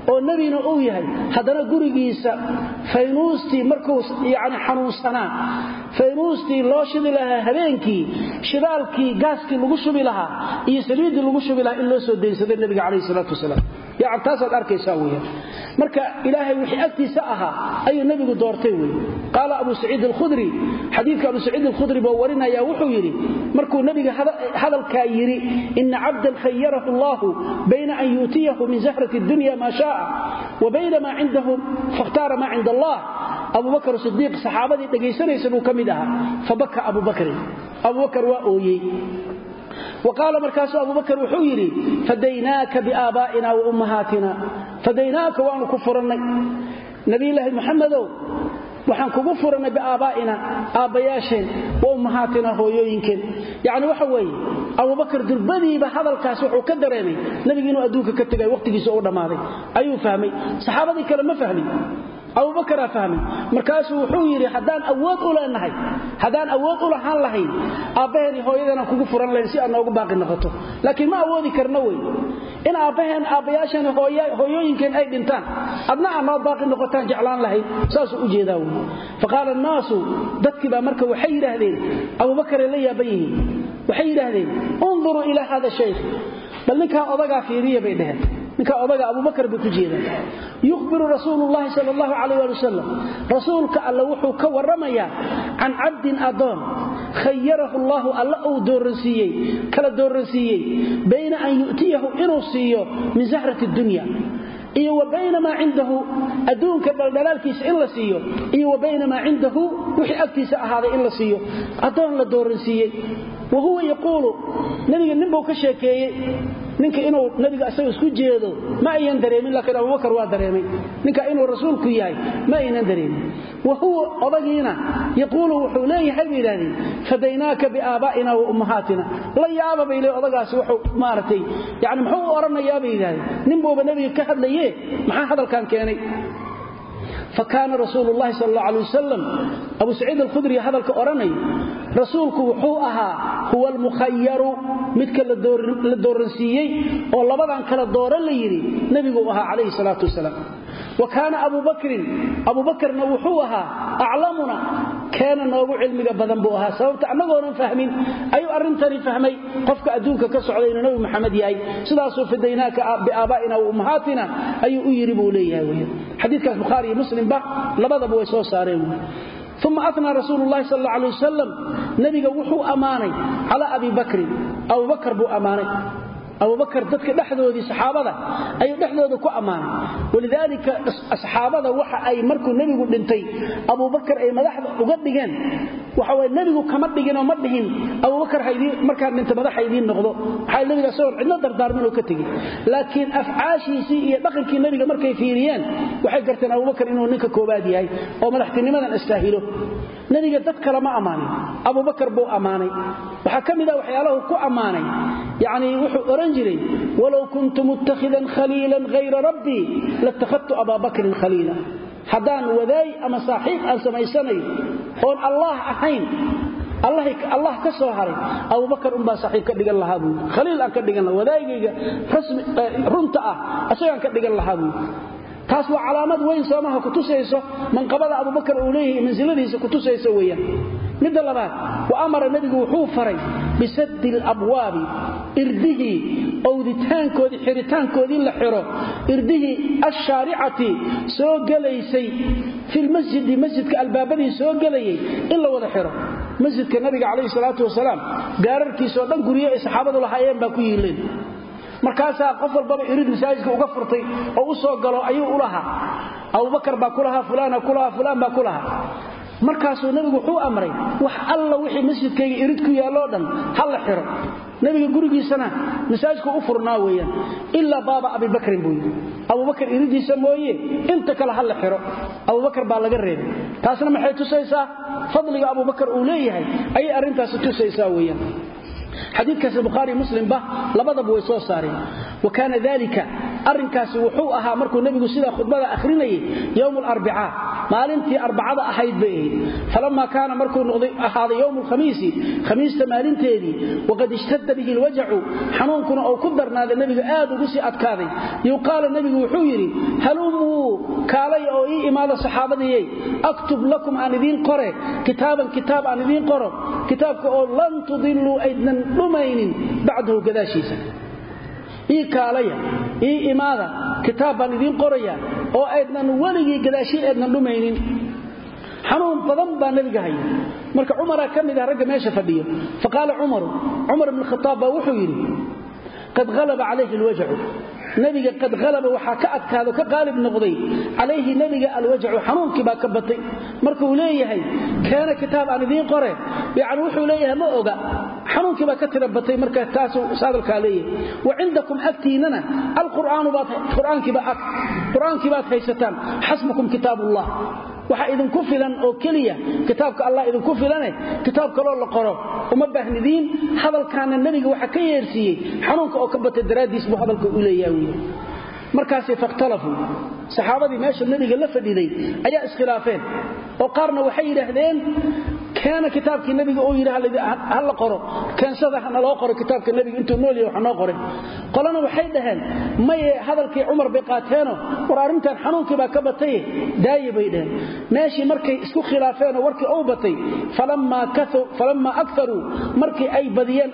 oo nebina uu yahay haddana gurigiisa faynuustii markuu yani xanuunsanaa faynuustii loo shidi lahaa habeenkii shidaalkii gaaskii lagu shubi lahaa iyo saliiddii lagu shubi lahaa in loo soo daynsaday nebiga calayhi salaatu wasalaam yani taasaad arkaysaa weeyaan marka ilaahay wixii agtiisa ahaa ayuu nebigu doortay wey qaala abu saciid alkhudri xadiidka abu saciid alkhudri buu warinaya wuxuu yidhi markuu nebiga hadalkaa yidhi ina cabdan khayarahu allahu bayna an yuutiyahu min zahrati dunya maa shaaa wa bayna maa cindahu fakhtaara maa cinda allah abubakr sidiiq saxaabadii dhegaysanaysa buu ka mid ahaa fabaka abubakrin abubakar waa ooyey waqaala markaasuu abubakar wuxuu yidhi fadaynaaka biaabaa'ina wa ummahaatina fadaynaaka waanu ku furannay nabilaahi muxamedow waxaan kugu furannay biaabaa'ina aabbayaasheen wa ummahaatina hooyooyinkeen yacni waxa weeye abubakar durbadiiba hadalkaas wuxuu ka dareemay nebigu inuu adduunka ka tegay wakhtigiisa u dhammaaday ayuu fahmay saxaabadii kale ma fahmin abubakaraa fahmay markaasuu wuxuu yidhi haddaan awood u leenahay haddaan awood u lahaan lahayn aabbaheen hooyadeenaan kugu furan lahayn si aad noogu baaqi noqoto laakiin ma awoodi karno wey in aabbaheen aabbayaasheen hooyooyinkeen ay dhintaan adna aad noo baaqi noqotaan jeclaan lahayn saasuu u jeedaa wey faqaala annaasu dadkii baa marka waxay yidhaahdeen abubakaray la yaaban yihiin waxay yidhaahdeen unduruu ilaa hada shaykh bal ninkaa odagaa fiiriya bay dheheen ninkaa odaga abubakar bay ku jeedaan yukhbiru rasuulu llahi sal allahu calayh ali wasalam rasuulka alle wuxuu ka warramayaa can cabdin adoon khayarahu allahu alla uu dooransiiyey kala dooransiiyey bayna an yu'tiyahu inuu siiyo min zahrati dunya iyo wa bayna maa cindahu adduunka dhaldhalaalkiisa in la siiyo iyo wa bayna maa cindahu wixii agtiisa ahaaday in la siiyo addoon la dooransiiyey wa huwa yaquulu nebiga ninbuu ka sheekeeyey ninka inuu nabiga asaga isku jeedo ma ayan dareemin laakiin abubakar waa dareemay ninka inuu rasuulku yahay ma aynan dareemin wa huwa odagiina yaquulu wuxuu leeyahay bay yidhahdeen fadaynaaka biaabaa'ina wa ummahaatina la yaaba bay le odagaasi wuxuu maaragtay yani muxuu u odhanayaa bay yidhahdeen ninbuuba nebiga ka hadlaye maxaa hadalkan keenay fakaana rasuulu llahi sal alla alay wasalam abu saciid alkhudri hadalka odhanay rasuulku wuxuu ahaa huwa almukhayaru midka la dooransiiyey oo labadan kala dooran la yidhi nebiguu ahaa calayhi salaatu wasalaam wa kaana abu bakrin abubakarna wuxuu ahaa aclamuna keena noogu cilmiga badan buu ahaa sababta annagoonan fahmin ayuu arrintani fahmay qofka adduunka ka socday inuu nebi maxamed yahay sidaasuu fidaynaaka biaabaa'ina wa ummahaatina ayuu u yidhi buu leeyahay wy xadiikaas bukhaari iyo muslimba labadaba way soo saareen uma anaa rasuulu lahi sal ala alay wasalam nebiga wuxuu ammaanay calaa abi bakrin abubakar buu ammaanay abubakar dadka dhexdoodii saxaabada ayuu dhexdooda ku ammaanay walidaalika asxaabada waxa ay markuu nebigu dhintay abubakar ay madaxda uga dhigeen waxawy nebigu kama dhiginoo ma dhihin abubakar markaa dhinta madaxa idiin noqdo maxaa nebiga isagoon cidno dardaarminoo ka tegin laakiin afcaashiisii iyo dhaqankii nebiga markay fiiriyeen waxay garteen abubakar inuu ninka koobaad yahay oo madaxtinimadan istaahilo nebiga dad kale ma ammaanin abubakar buu ammaanay waxaa ka mid a waxyaalahu ku ammaanay yacnii wuxuu ohan jiray walow kuntu muttakhidan khaliilan hayra rabbii latakhadtu abaa bakrin khaliila haddaan wadaay ama saaxiib aan samaysanayo oon allaah ahayn allah ka soo haray abubakar unbaa saaxiib ka dhigan lahaa buui khaliil aan ka dhigan laha wadaagayga runta ah asagaan ka dhigan lahaa buui taas waa calaamad weyn soomaha kutusayso manqabada abubakar uu leeyahay mansiladiisa kutusaysa weeyaan midda labaad wa amara nebigu wuxuu faray bisaddi alabwaabi irdihii owditaankoodii xiritaankoodii la xiro irdihii ashaaricati soo gelaysay filmasjidi masjidka albaabadii soo gelayay in la wada xiro masjidka nabiga calayhi salaatu wasalaam gaararkiisaoo dhan guryo ay saxaabadu lahaayeen baa ku yiileen markaasaa qof walbaba irid masaajidka uga furtay oo u soo galo ayuu u lahaa abubakar baa ku lahaa fulaana ku lahaa fulaan baa ku lahaa markaasuu nebigu wuxuu amray wax alla wixii masjidkayga irid ku yaalloo dhan ha la xiro nebiga gurigiisana masaajidku u furnaa weeyaan ilaa baaba abibakrin buu yidhi abubakar iridiisa mooye inta kale ha la xiro abubakar baa laga reebay taasna maxay tusaysaa fadliga abubakar uu leeyahay ayay arrintaasi tusaysaa weeyaan xadiikaas bukhaari muslimba labadaba way soo saareen wa kaana dalika arrinkaasi wuxuu ahaa markuu nebigu sidaa khudbada akhrinayay yowm alarbicaa maalintii arbacada ahayd bay ahayd falamaa kaana markuu ahaaday yowm alkhamiisi khamiista maalinteedii waqad ishtada bihi lwajacu xanuunkuna uu ku darnaaday nebiga aad ugu sii adkaaday yuqaala nebigu wuxuu yidhi halumuu kaalay oo ii imaada saxaabadiyey aktub lakum aan idiin qore kitaaban kitaab aan idiin qoro kitaabka oo lan tudiluu aydnan dhumaynin bacdahu gadaashiisa ii kaalaya ii imaada kitaab baan idiin qoraya oo aydnan weligii gadaashii aydnan dhumaynin xanuun badan baa nebiga haya marka cumaraa ka mid ah ragga meesha fadhiyo faqaala cumaru cumar bn khaaab baa wuxuu yidhi qad halaba calayhi alwajacu nebiga qad halaba waxaa ka adkaado ka qaalib noqday calayhi nebiga alwajacu xanuunkii baa ka batay markuu leeyahay keena kitaab aan idiin qore yani wuxuu leeyahay ma oga xanuunkii baa ka tira batay marka taasuu saadalkaa leeyahay wa cindakum agtiinana alqur'aankii baad haysataan xasbukum kitaab ullah waxaa idinku filan oo keliya kitaabka allah idinku filane kitaab kaloo la qoro uma baahnidiin hadalkaana nebiga waxa ka yeersiiyey xanuunka oo ka batay daraaddiis buu hadalka u leeyaha wy markaasay fakhtalafuu saxaabadii meesha nebiga la fadhiday ayaa iskhilaafeen oo qaarna waxay yidhaahdeen keena kitaabkii nebiga uu yidhi ha la qoro keensada hana loo qoro kitaabka nebiga intuu nool yahay wax noo qoray qolana waxay dhaheen maye hadalkii cumar bay qaateeno war arrintan xanuunkii baa ka bataye daaye bay dhaheen meeshii markay isku khilaafeenoo warkii uu batay falammaa akaruu markii ay badiyeen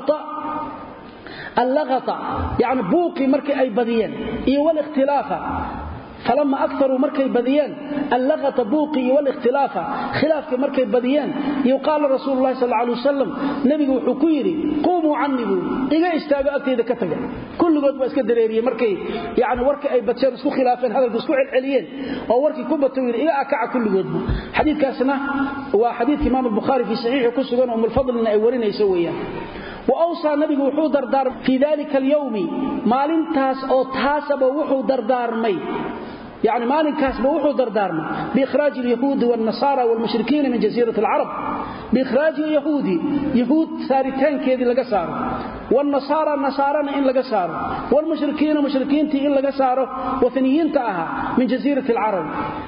allaqata yani buuqii markii ay badiyeen iyo walikhtilaafa falama akaruu markay badiyeen allaqata buuqi iyo walikhtilaafa khilaafkii markay badiyeen iyo qaala rasuulu lahi sal alay wasalam nebigu wuxuu ku yidhi quumuu canii buu iga istaago agtayda ka taga kulligood baa iska dareeriyey markay yani warkii ay badseen isku khilaafeen hadalku isku celceliyeen oo warkii ku bata yidhi iga akaca kulligoodbu xadiikaasna waa xadiidka imaam albukhaari fii saxiixi ku sugan oo mulfadlina ay warinayso weeyaan wawsaa nabigu wuxuu dardaarmay fii dalika alyowmi maalintaas oo taasaba wuxuu dardaarmay yani maalinkaasba wuxuu dardaarmay biikhraaji alyahuudi wاlnasaara wاlmushrikiina min jasiirat alcarab biikhraaji alyahuudi yahuud saaritaankeedii laga saaro wاlnasaara nasaarana in laga saaro wاlmushrikiina mushrikiintii in laga saaro wataniyiinta ahaa min jasiirati alcarab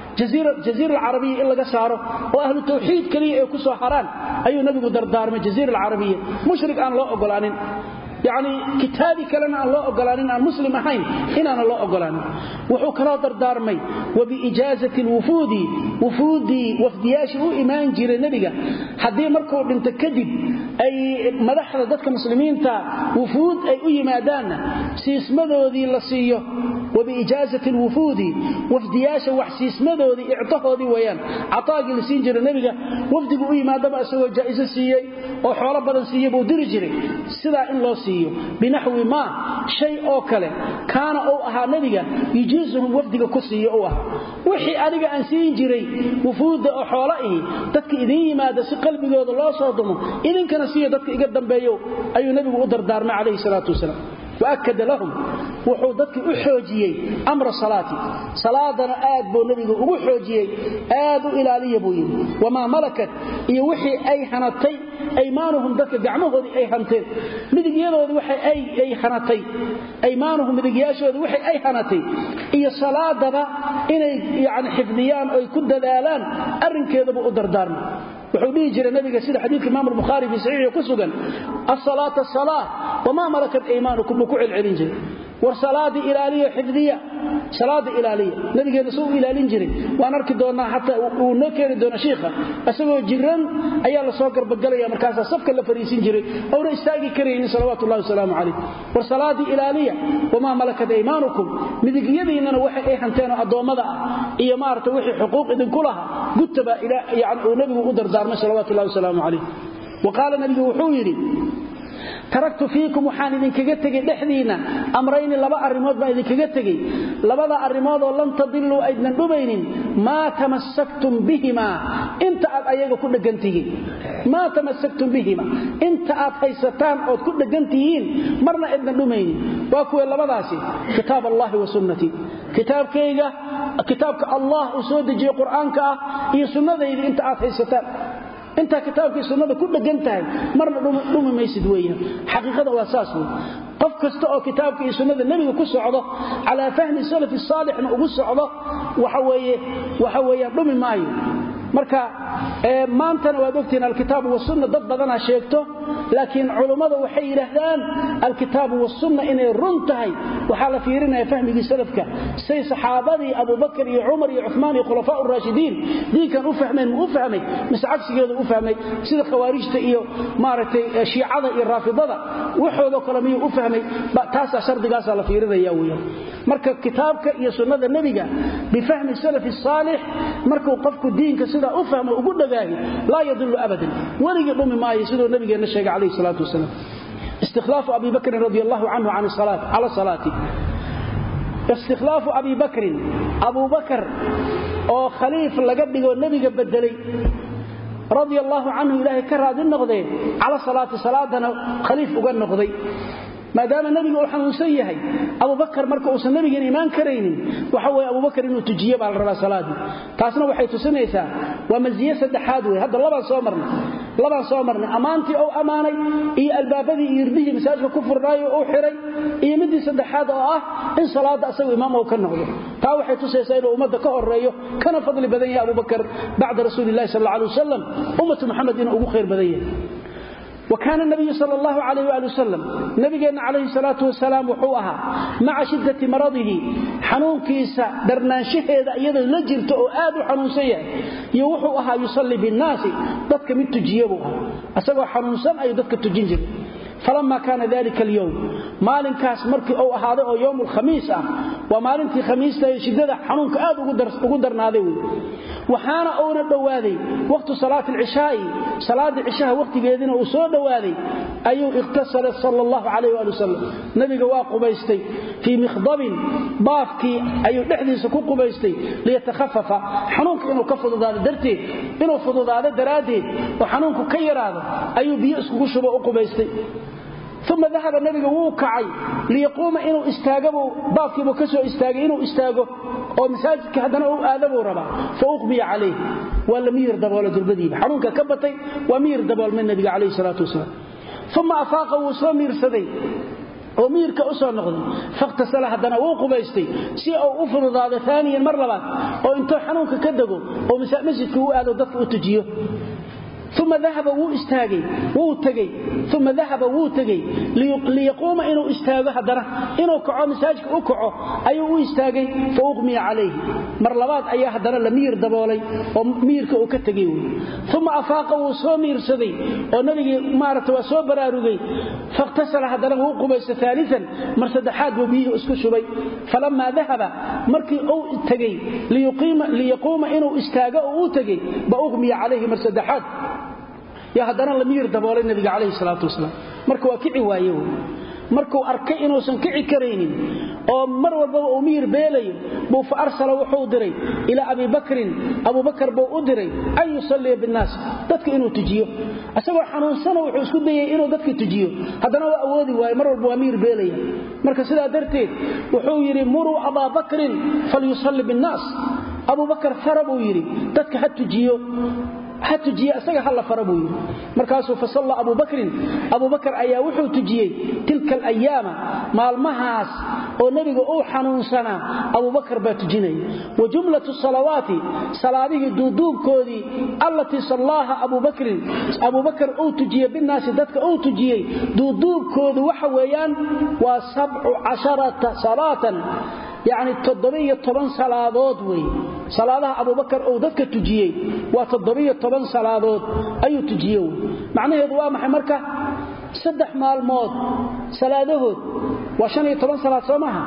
jaziira alcarabiya in laga saaro oo ahlu tawxiid keliya ay ku soo haraan ayuu nabigu dardaarmay jaziira alcarabiya mushrik aan loo ogolaanin yacni kitaabi kalena aan loo ogolaanin aan muslim ahayn inaana loo ogolaanin wuxuu kaloo dardaarmay wa biijaazati alwufuudi wufuuddii wafdiyaashii u imaan jiray nebiga haddii markuu dhinto kadib ay madaxda dadka muslimiinta wufuud ay u yimaadaanna siismadoodii la siiyo wa biijaazati alwufuudi wafdiyaasha wax siismadoodii ictahoodii weyaan cataagii la siin jiray nebiga wafdigu u yimaadaba isagoo jaa'iso siiyey oo xoolo badan siiyey buu diri jiray sidaa in loo siiyo binaxwi maa shay oo kale kaana uu ahaa nebiga yujiisuhum wafdiga ku siiyo u ahaa wixii adiga aan siin jiray wufuudda oo xoolo ihi dadka idiin yimaada si qalbigooda loo soo dumo idinkana siiyo dadka iga dambeeyo ayuu nebigu u dardaarmay calayhi salaatu wasalaam waakada lahum wuxuu dadkii u xoojiyey amra salaati salaadana aad buu nebigu ugu xoojiyey aad u ilaaliya buu yidhi wamaa malakat iyo wixii ay hanatay aymaanuhum dadka gacmahoodii ay hanteen midigyadoodii waxa ay hanatay aymaanuhum midigyaashoodii waxay ay hanatay iyo salaadaba inay yani xifdiyaan oy ku dadaalaan arrinkeedaba u dardaarmay wuxuu dhihi jiray nabiga sida xadiidka imaam albukhaari fii saxiixi ku sugan asalaata asalaa wamaa malakat aymaanukum buu ku celcelin jiray war salaadii ilaaliya xifdiya salaada ilaaliya nabigeena suu ilaalin jiray waan arki doonaa xataa uu noo keeni doona shiikha isagoo jiran ayaa la soo garbagalaya markaasaa safka la fariisin jiray ouna istaagi karaynin salawaatu ullahi wasalaamu calayh war salaadii ilaaliya wamaa malakat aymaanukum midigyadiinnana waxay ay hanteenoo addoommada ah iyo maarata wixii xuquuq idinku laha gutaba yani uu nebigu u dardaarmay salawatu ullahi wasalaamu calayh wa qaala nabigu wuxuu yidhi taraktu fiikum waxaan idinkaga tegey dhexdiinna amrayni laba arrimood baan idinkaga tegey labada arrimoodoo lan tadiluu aydnan dhumaynin maa tamassaktum bihimaa inta aad ayaga ku dheggan tihiin maa tamassaktum bihima inta aad haysataan ood ku dheggan tihiin marna aydnan dhumaynin waa kuwee labadaasi kitaab allahi wa sunnatii kitaabkayga kitaabka allah uu soo dejiyey qur'aanka ah iyo sunnadayda inta aad haysataan intaa kitaabkii sunnada ku dhegan tahay marna dhumi maysid weeyaan xaqiiqada waa saas wey qof kasta oo kitaabka iyo sunnada nebiga ku socdo calaa fahmi salafi saalixna ugu socdo waxaweeye waxa weeyaan dhumi maayo marka maantana waad ogtihiin alkitaabu wasunna dad badanaa sheegto laakiin culummada waxay yidhaahdaan alkitaabu wasunna inay run tahay waxaa la fiirinaya fahmigii salafka say saxaabadii abubakar iyo cumar iyo cumaan iyo khulafaa raashidiin diinkan u fahmeen ma u fahmay mise cagsigeeda u fahmay sida khawaarijta iyo maaragtay shiicada iyo raafidada waxoodoo kale miyuu u fahmay taasaa shardigaasaa la fiirinaya weyaan marka kitaabka iyo sunnada nebiga bifahmi salafi saalix markuu qofku diinka sidaa u fahmo ugu dhagaahi laa yadilu abadan weligii dhumi maayo siduu nabigeenna sheegay calayhi salaatu wasalaam istikhlaafu abi bakrin radi allahu canhu cala salaati istikhlaafu abi bakrin abu bakar oo khaliif laga dhigoo nebiga bedelay radi allaahu canhu ilaahay ka raadi noqdee cala salaati salaadana khaliif uga noqday maadaama nebiga uu xanuunsan yahay abubakar marka uusan nebigan imaan karaynin waxa weye abubakar inuu tujiye baa la rabaa salaadii taasna waxay tusinaysaa waa masiye saddexaad wey hadda labaan soo marnay labaan soo marnay ammaantii ou ammaanay iyo albaabadii iyo irdihii masaajka ku furnaayo uu xiray iyo midii saddexaad oo ah in salaadda asagu imaam ou ka noqdo taa waxay tusaysaa inuu ummadda ka horeeyo kana fadli badan yahay abubakar bacda rasuulilahi sal alla alay wasalam ummatu muxamed inuu ugu khayr badan yahay wakaana nabiyu sal allahu alayh ali wasalam nabigeenna calayhi salaatu wasalaam wuxuu ahaa maca shiddati maradihi xanuunkiisa darnaanshaheeda iyadoo la jirto oo aad u xanuunsan yahay iyo wuxuu ahaa yusallii binnaasi dadka mid tujiye buu ahaa isagoo xanuunsan ayuu dadka tujin jiray falama kaana dalika alyowm maalinkaas markii uu ahaaday oo yowm alkhamiis ah waa maalintii khamiista ee shiddada xanuunka aad ugu darnaaday wey waxaana uuna dhowaaday waqtu salaati alcishaa'i salaadii cishaha waqtigeediina uu soo dhowaaday ayuu ikhtasala sala allahu calayh waali wasalam nebiga waa qubaystay fii mikhdabin baafkii ayuu dhexdiisa ku qubaystay liyatakhafafa xanuunka inuu ka fududaado darteed inuu fududaado daraaddeed oo xanuunku ka yaraado ayuu biyo iskugu shubo u qubaystay uma dahaba nabiga wuu kacay liyaquuma inuu istaagabuu baafkiibuu ka soo istaagay inuu istaago oo masaajidka haddana u aadabuu rabaa fa uqbiya calayh waa la miyir daboolo durbadiiba xanuunka ka batay waa miyir daboolmay nabiga calayhi salaatu wasalaam uma afaaqa wuu soo miirsaday oo miyirka u soo noqday fakhtasala haddana wuu qubaystay si uu u fududaado aaniyan mar labaad oo intuu xanuunka ka dego oo masjidka u aado dadka u tujiyo uma dahaba wuu istaagay wuu tegey uma dahaba wuu tegey liyaquuma inuu istaago haddana inuu kaco masaajidka u kaco ayuu u istaagay fa uqmiya calayhi mar labaad ayaa haddana la miyir daboolay oo miyirka uu ka tegey wy uma afaaqa wuu soo miirsaday oo nabigii maarata waa soo baraarugay fakhtasala haddana wuu qubaysta aalian mar saddexaad buu biyihii isku shubay falamaa dahaba markii uu tegey liyaquuma inuu istaago oo u tegey ba uqmiya calayhi mar saddexaad yaa haddana la miyir daboolay nabiga calayhi salaatu wasalaam marka waa kici waaye wy markuu arkay inuusan kici karaynin oo mar walbaba uu miyir beelayo buu fa arsala wuxuu diray ilaa abi bakrin abubakar buu u diray an yusalliya binnaas dadka inuu tujiyo isagoo xanuunsana wuxuu isku dayay inuu dadka tujiyo haddana waa awoodi waaye mar walba waa miyir beelaya marka sidaa darteed wuxuu yidhi muruu abaa bakrin falyusalli binnaas abubakar fara buu yidhi dadka ha tujiyo ha tujiye isaga hala fara buu yidhi markaasuu fasalla abu bakrin abubakar ayaa wuxuu tujiyey tilka alayaama maalmahaas oo nebiga uu xanuunsanaa abubakar baa tujinaya wa jumlatu salawaati salaadihii duuduubkoodii allatii sallaaha abubakrin abubakar uu tujiye binaasi dadka uu tujiyey duuduubkoodu waxa weeyaan waa sabcu casharata salaatan yacni toddobiyo toban salaadood wey salaadaha abubakar uu dadka tujiyey waa toddobiyo toban salaadood ayuu tujiye wey macnaheedu waa maxay marka saddex maalmood salaadahood waa shan iyo toban salaad soo maaha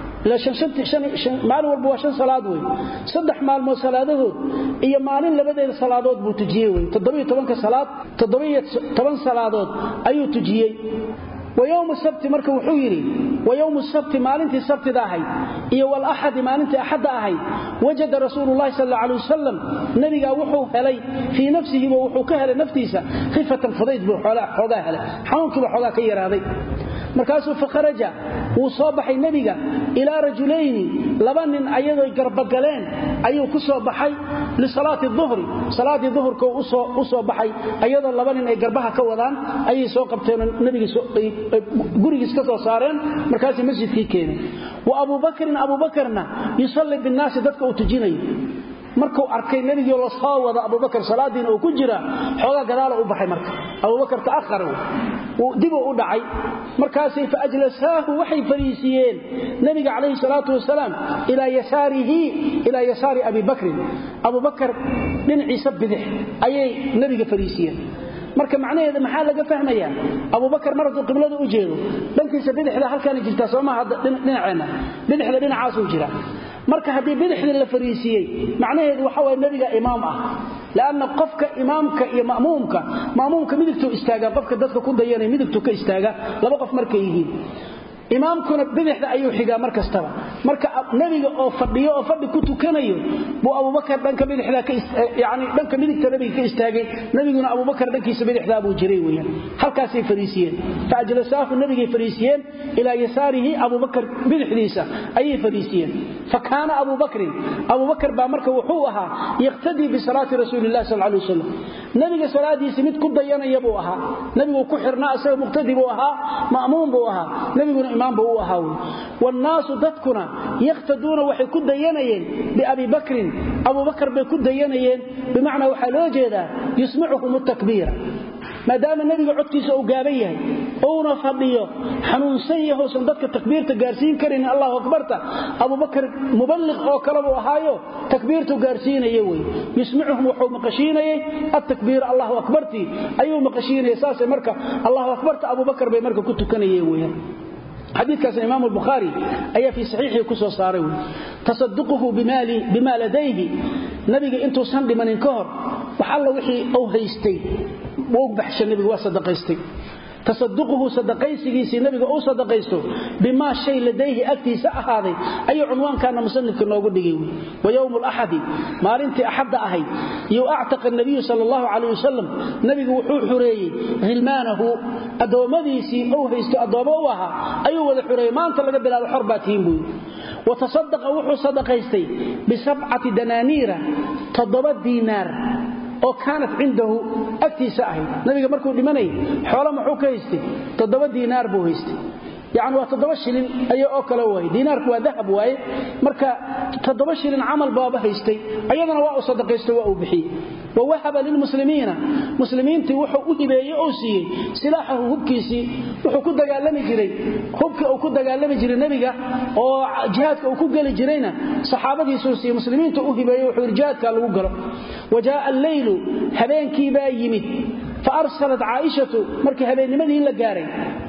maalin walba waa shan salaad wey saddex maalmood salaadahood iyo maalin labadeeda salaadood buu tujiyey wey toddobiyo tobanka salaad toddobiyo toban salaadood ayuu tujiyey wayowmu sabti marka wuxuu yidhi wayowmu sabti maalintii sabtida ahayd iyo walaxadi maalintii axadda ahayd wajada rasuululahi sal alla alay wasalam nebigaa wuxuu helay fii nafsihiba wuxuu ka helay naftiisa khifatan fudayd buu xoogaa helay xanuunkiiba xoogaa ka yaraaday markaasuu fakharaja wuu soo baxay nebiga ilaa rajulayni laba nin ayadoy garbagaleen ayuu ku soo baxay lisalaati duhri salaaddii duhurka u soo baxay ayadoo laba nin ay garbaha ka wadaan ayay soo qabteenoo nbigurigiis ka soo saareen markaasay masjidkii keeneen wa abubakrin abubakarna yusalli binnaasi dadka uu tujinayo markuu arkay nebigii la soo wada abubakar salaadiina uu ku jira xoogaa gadaala u baxay marka abubakar ta'ahara dibuu u dhacay markaasay fa ajlasaahu waxay fariisiiyeen nebiga calayhi salaatu wasalaam ilaa yasaarihi ilaa yasaari abi bakrin abubakar dhinaciisa bidix ayay nebiga fariisiiyeen marka macnaheeda maxaa laga fahmayaa abubakar mar hadduu qiblada u jeedo dhankiisa bidixda halkaana jirtaa soomaha dhinaceenna bidixda dhinacaasuu jira marka haddii bidixdii la fariisiiyey macnaheedu waxa waye nebiga imaam ah lanna qofka imaamka iyo mamuumka mamuumka midigtuu istaagaa qofka dadka ku dayanaya midigtuu ka istaaga laba qof markay yihiin imaamkuna bidixda ayuu xigaa mar kastaba marka nebiga oo fadhiyo oo fadhi ku tukanayo buu abubakar dhanka bidixdayani dhanka midigta nebiga ka istaagay nebiguna abubakar dhankiisa bidixdaa buu jiray weyaan halkaasay fariisiyeen fa ajlasaahu nebigay fariisiyeen ilaa yasaarihi abubakar bidixdiisa ayay fariisiyeen fa kaana abubakrin abubakar baa marka wuxuu ahaa yaqhtadii bisalaati rasuulilah sal lay wasalam nebiga salaadiisi mid ku dayanaya buu ahaa nebiguu ku xirnaa isaga muqtadi buu ahaa ma'muum buu ahaa nebiguna imaam buu u ahaa wy wannaasu dadkuna yakhtaduuna waxay ku dayanayeen biabi bakrin abubakar bay ku dayanayeen bimacnaa waxaa loo jeedaa yusmicuhum takbiira maadaama nebiga codkiisa uu gaaban yahay uuna fadhiyo xanuunsan yahousan dadka takbiirta gaarsiin karin allahu akbarta abubakar muballiq oo kale buu ahaayo takbiirtu gaarsiinaya wey yusmicuhum wuxuu maqashiinayey atakbiira allahu akbartii ayuu maqashiinaya saasay marka allahu akbarta abubakar bay marka ku tukanayeen weyaan xadiikaasna imaam bukhaari ayaa fii saxiixii ku soo saaray wy tasaduquhu bima ladayhi nabiga intuusan dhimanin ka hor wax alla wixii uu haystay wuu baxsha nabiga waa sadaqaystay tasaduquhu sadaqaysigiisii nabiga uu sadaqaysto bimaa shay ladayhi agtiisa ahaaday ayuu cunwaankaana musanifka noogu dhigay wa yowmu laxadi maalintii axadda ahayd iyo actaqa nabiyu sal allahu calayh wasalam nabigu wuxuu xureeyey hilmaanahu addoommadiisii uu haysto addoommo u ahaa ayuu wada xureeyey maanta laga bilaabo xor baa tihiin buuyi wa tasadaqa wuxuu sadaqaystay bisabcati danaaniira toddoba diinaar oo kaanat cindahu agtiisa ahayd nabiga markuu dhimanayay xoolo muxuu ka haystay toddoba diinaar buu haystay yacni waa toddoba shilin aya oo kale waaye diinaarku waa dahab waaye marka toddoba shilin camal baaba haystay ayadana waa uu sadaqaystay waa uu bixiyey wa wahaba lilmuslimiina muslimiintii wuxuu u hibeeyey oo siiyey silaaxahu hubkiisii wuxuu ku dagaalami jiray hubkii uu ku dagaalami jiray nebiga oo jihaadka uu ku geli jirayna saxaabadiisuu siiyey muslimiinta u hibeeyey wuxuu yidhi jihaadkaa lagu galo wa jaaa alleylu habeenkii baa yimid fa arsalat caaishatu markii habeennimadii la gaaray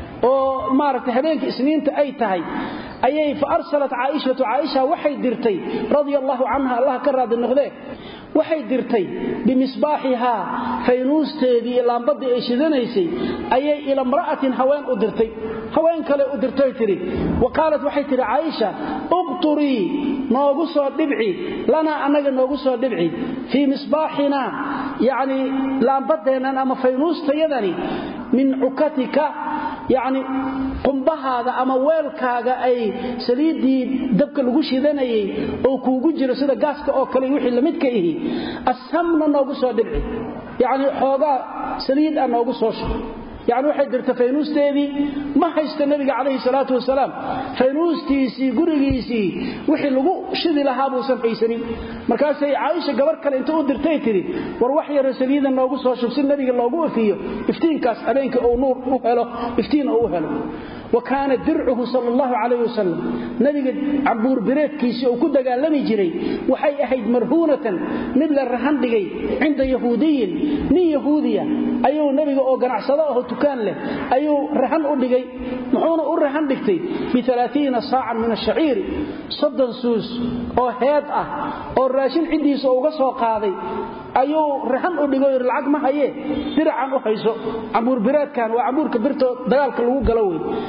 oo maaragtay habeenka isniinta ay tahay ayay fa arsalat caaishatu caaisha waxay dirtay radia allahu canha allah ka raadi noqdee waxay dirtay bimisbaaxihaa faynuusteedii laambadii ay shidanaysay ayay ila mra'atin haween u dirtay haween kale u dirtay tidhi wa qaalat waxay tidhi caaisha uqturii noogu soo dhibci lanaa annaga noogu soo dhibci fii misbaaxinaa yacni laambadeennan ama faynuustayadani min cukatika yacni qumbahaada ama weelkaaga ay saliiddii dabka lagu shidanayay oo kuugu jiro sida gaaska oo kale wixii lamidka ihi assamna noogu soo dhibci yacni xoogaa saliid ah noogu soo shub yacni waxay dirta faynuusteedii ma haysto nebiga calayhi salaatu wasalaam faynuustiisii gurigiisii wixii lagu shidi lahaa buusan haysanin markaasay caaisha gabar kale inta u dirtay tidhi war wax yaro saliida noogu soo shub si nebiga loogu ifiyo iftiinkaas habeenkii uu nuur u helo iftiin uu u helo wa kaana dircuhu sal allahu calayh wasalam nebiga cambuur bireedkiisii uu ku dagaalami jiray waxay ahayd marhuunatan mid la rahan dhigay cinda yahuudiyin nin yahuudiya ayuu nebiga oo ganacsado aho tukaan leh ayuu rahan u dhigay muxuuna u rahan dhigtay bialaaiina saacan min ashaciiri soddon suus oo heed ah oo raashin ciddiisa uga soo qaaday ayuu rahan u dhigo yidhi lacag ma hayee diracan u hayso cambuurbiraadkan waa cambuurka birto dagaalka lagu galo wey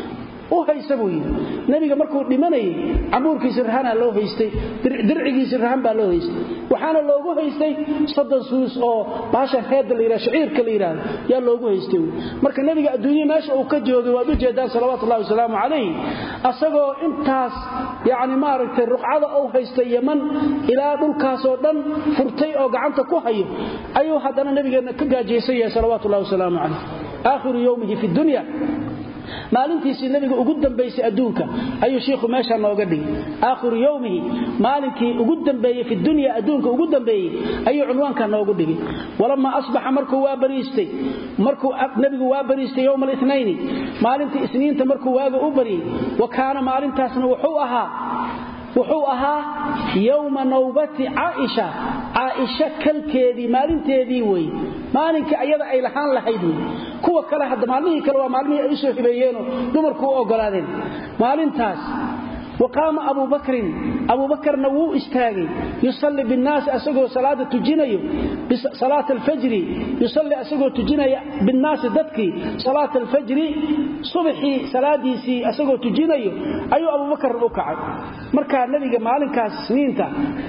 u haysa buu yidhi nebiga markuu dhimanayay cambuurkiisi rahanaa loo haystay dircigiisi rahan baa loo haystay waxaana loogu haystay soddon suus oo baashan heedda la yidhah shaciirka la yidhaahdo yaa loogu haystay marka nebiga adduunya meesha uu ka joogay waad u jeedaan salawatullahi wasalaamu calayh asagoo intaas yacni maaragtay ruqcada uu haystay yaman ilaa dhulkaasoo dhan furtay oo gacanta ku hayo ayuu haddana nebigeenna ka gaajaysan yahay salawatullahi wasalaamu calayh aakhiru yowmihi fi dunya maalintiisii nabiga ugu dambaysay adduunka ayuu shiikhu meesha nooga dhigay aakhiru yowmihi maalinkii ugu dambeeyey fi dunya adduunka ugu dambeeyey ayuu cunwaanka noogu dhigay walamaa asbaxa markuu waa bariistay markuu nabigu waa bariistay yowma alinaini maalintii isniinta markuu waaga u baryey wa kaana maalintaasna wuxuu ahaa wuxuu ahaa yowma nawbati caaisha caaisha kalkeedii maalinteedii wey maalinkii ayada ay lahaan lahayd wey kuwa kale hadda maalmihii kale waa maalmihii ay u soo hibeeyeenoo dumarku u ogolaadeen maalintaas waqaama abu bakrin abu bakarna wuu istaagay yusalli binnaasi asagoo salaada tujinayo salaat alfajri yusalli asagoo tujinaya binnaasi dadkii salaat alfajri subaxii salaadiisii asagoo tujinayo ayuu abubakar u kacay markaa nebiga maalinkaas isniinta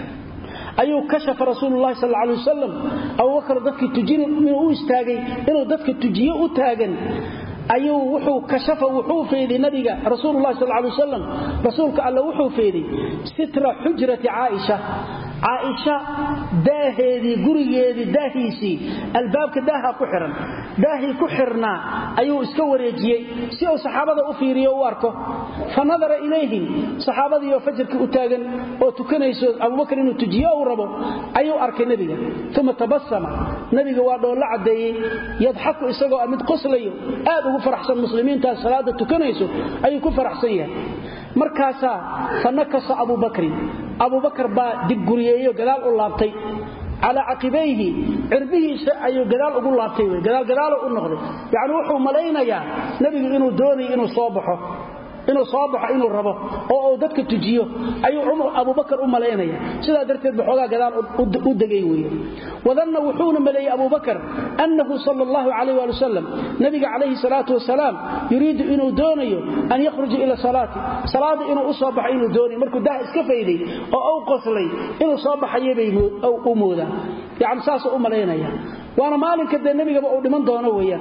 ayuu kashafa rasuululahi sal alay wasalam abubakar dadkii tujin inuu u istaagay inuu dadka tujiyo u taagan ayuu wuxuu kashafa wuxuu feeday nabiga rasuululahi sal alay wasalam rasuulka alle wuxuu feeday sitra xujrati caaisha caaisha daaheedii gurigeedii daahiisii albaabka daaha ku xihan daahii ku xirnaa ayuu iska wareejiyey si uu saxaabada u fiiriyo u arko fa nadara ilayhim saxaabadiioo fajrkii u taagan oo tukanayso abubakar inuu tujiyo uu rabo ayuu arkay nebiga uma tabasama nebiga waa dhoolla caddeeyey yadxaku isagoo mid qoslayo aad ugu faraxsan muslimiintaas salaada tukanayso ayuu ku faraxsan yahay markaasaa fa nakasa abubakrin abubakar baa digguriyeeyo gadaal u laabtay calaa caqibayhi cirbihiisa ayuu gadaal ugu laabtay gadaalgadaalo u noqday yacni wuxuu malaynayaa nebigu inuu doonayo inuu soo baxo inuu soo baxo inuu rabo oo uu dadka tujiyo ayuu abubakar u malaynaya sidaa darteed baxoogaa gadaal u degay weye wadanna wuxuuna maleeyey abubakar annahu sal allahu calayh waali wasalam nabiga calayhi salaatu wasalaam yuriidu inuu doonayo an yakhruja ila salaati salaada inuu u soo baxo inuu doonayo markuu daha iska fayday oo u qoslay inuu soo baxayabay u moodaan yacni saasuu u malaynaya waana maalinka dee nebigaba uu dhiman doono weeyaan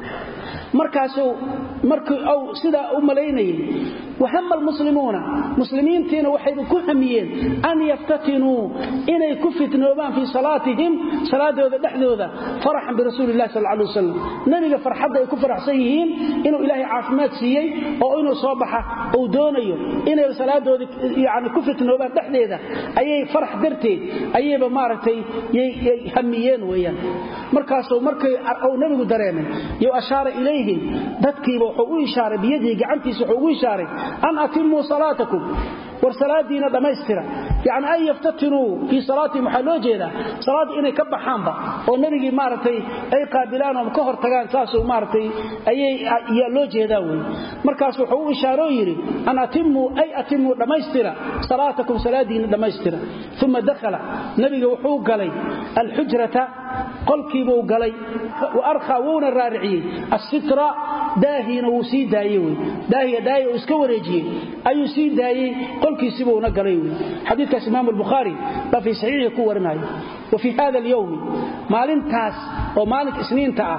markaasuu markii uu sidaa u malaynayay wahama almuslimuuna muslimiintiina waxayba ku hamiyeen an yaftatinuu inay ku fitnoobaan fii salaatihim salaadooda dhexdooda faraxan birasuulillahi sal alay wasalam nebiga farxadda ay ku faraxsan yihiin inuu ilaahay caafimaad siiyey oo inuu soo baxa uu doonayo inay salaadooda yani ku fitnoobaan dhexdeeda ayay farax darteed ayayba maaragtay yay hamiyeen weeyaan markaasuu markay uu nebigu dareemay yo ashaara ilayhim dadkiiba wuxuu u ishaaray biyadihi gacantiisa wuxuu ugu ishaaray an atimuu salaatakum war salaadiina dhammaystira yacni an yaftatinuu fii salaatihim waxaa loo jeedaa salaadda inay ka baxaanba oo nebigii maaragtay ay qaabilaan oo ka hor tagaan saasuu maaragtay ayay yaa loo jeedaa wey markaas wuxuu u ishaaroo yidhi an atimuu ay atimuu dhammaystira salaatakum salaadiina dhammaystira uma dakhala nebiga wuxuu galay alxujrata qolkiibuu galay wa arkhaa wuuna raariciyey assitra daahiina wuu sii daayey wey daahiya daahi uu iska wareejiyey ayuu sii daayey qolkiisibuuna galay wey xadiidkaas imaamu albukhaari baa fii saxiixii ku warinaya wa fii hada alyowmi maalintaas oo maalinka isniinta ah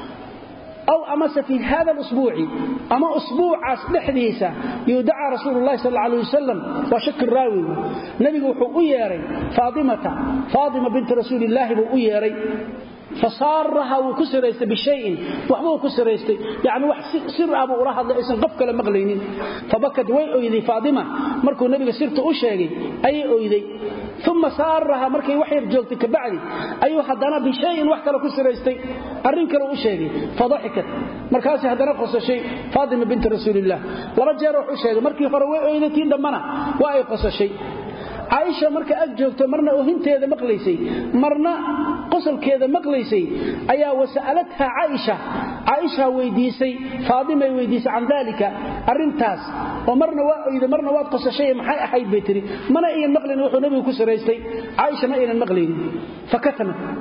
aw amase fii hada alusbuuci ama usbuucaas dhexdiisa yudacaa rasuulu llahi sal alay wasalam waa shaki raawigu nebigu wuxuu u yeedhay faatimata faatima binti rasuulillaahi buu u yeedhay fasaaraha wuu ku siraystay bishayin waxbuu ku siraystay yani wax sir ah buu ula hadlay aysan qof kale maqlaynin fabakad way oyday faatima markuu nebiga sirta u sheegay ayay oyday uma saaraha markay wax yar joogtay kabacdi ayuu haddana bishayin wax kale ku siraystay arrin kale u sheegay fadaxikat markaasay haddana qosashay faatima binti rasuulilah laba jeer wax u sheegay markii hore way oyday tii dhammana waa ay qosashay caaisha marka ag joogto marna ohinteeda maqlaysay marna qosolkeeda maqlaysay ayaa wasa'alatha caaisha caaisha weydiisay faadimay weydiisay can daalika arrintaas oo marna waa oyda marna waad qosashay maxay ahayd bay tiri mana iyan maqlayn wuxuu nebigu ku siraystay caaisha ma aynan maqlaynin fakatamat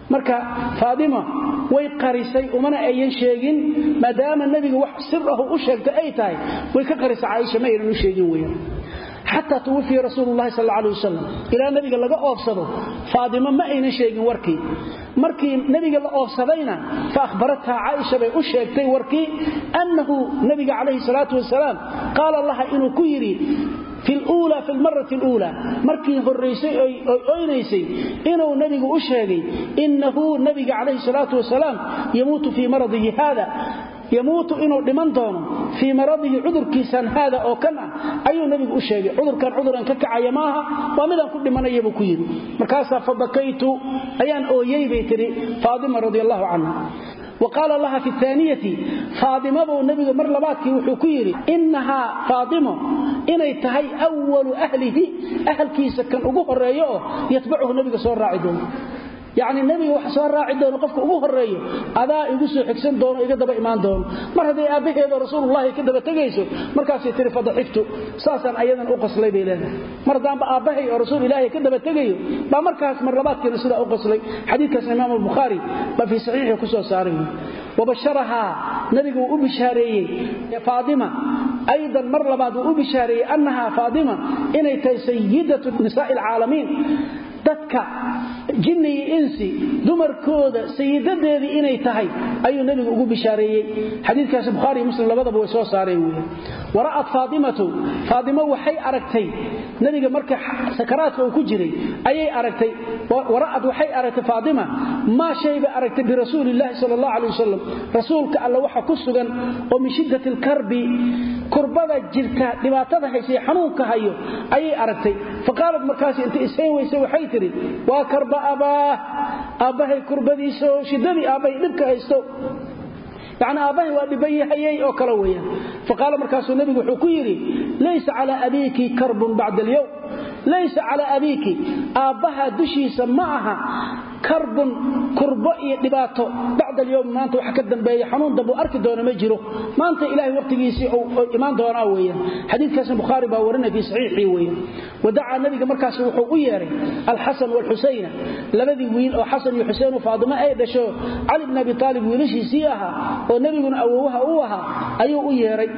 marka faadima way qarisay umana ayan sheegin maadaama nebiga wax sir ahu u sheegtay ay tahay way ka qarisay caaisha ma aynan u sheegin weeyaan xataa tuwafiya rasuulu llahi sal alay wasalam ilaa nebiga laga oofsado faadimo ma aynan sheegin warkii markii nebiga la oofsadayna fa ahbarathaa caaisha bay u sheegtay warkii annahu nebiga calayhi salaatu wasalaam qaala laha inuu ku yidhi fi lula fi lmarati luula markii horaysay oy oynaysay inuu nebigu u sheegay innahu nebiga calayhi salaatu wasalaam yamuutu fii maradihi haada yamuutu inuu dhiman doono fii maradihi cudurkiisan haada oo kan ah ayuu nebigu u sheegay cudurkan cuduran ka kacaya maaha waa midaan ku dhimanaya buu ku yidhi markaasaa fabakaytu ayaan ooyey bay tidhi faadima radi allahu canha wa qaala laha fi aaniyati faadimabuu nebigu mar labaadkii wuxuu ku yidhi innahaa faadimo inay tahay walu ahlihi ahalkiisa kan ugu horeeyo oo yatbacuhu nebiga soo raaci doono yacni nebiga wax soo raaci doono qofka ugu horeeyo adaa igu soo xigsan doono iga daba imaan doono mar hadday aabbaheedoo rasuulullahi ka daba tegayso markaasay tihi fadaxiftu saasaan ayadan u qaslay bay leedahay mar haddaanba aabbahay oo rasuul ilaahay ka daba tegayo baa markaas mar labaadkiina sidaa u qaslay xadiidkaasna imaam albukhaari baa fii saxiixii ku soo saaray wabasharahaa nabiga wuu u bishaareeyey faadima aydan mar labaad wuu u bishaareeyey annahaa faadima inay tahay sayidatu nisaa'i alcaalamiin dadka jinni iyo insi dumarkooda sayidadeedii inay tahay ayuu nebigu ugu bishaareeyey xadiidkaasi bukhaari muslim labadaba way soo saareen wey wara'at faadimatu faadimo waxay aragtay nebiga marka sakaraadka uu ku jiray ayay aragtay wara'ad waxay aragtay faadima maa shay bay aragtay birasuuli illaahi sala allah alay wasalam rasuulka alla waxa ku sugan oo min shiddati alkarbi kurbada jirta dhibaatada haysay xanuunka hayo ayay aragtay faqaalad markaas inta ishayn weyse waxay tidhi waa karba abaah aabbahay kurbadiisa oo shiddadii aabbahay dhibka haysto yacni aabbahay waa dhibayahayey oo kale weeyaan faqaala markaasuu nebigu wuxuu ku yidhi laysa calaa abiiki karbun bacda alyowm laysa calaa abiiki aabbaha dushiisa ma aha karbun kurbo iyo dhibaato bacda alyowm maanta waxa ka dambeeya xanuun dambu arki doona ma jiro maanta ilaahay waqtigiisii imaan doonaa weeyaan xadiidkaasna bukhaari baa warinaya fii saxiixii weeyaan wadacaa nabiga markaas wuxuu u yeeray alxasan waalxusayna labadii wiil oo xasan iyo xuseen oo faadimo ay dhasho cali bn abi aalib wiilashiisii ahaa oo nebiguna awowaha u ahaa ayuu u yeeray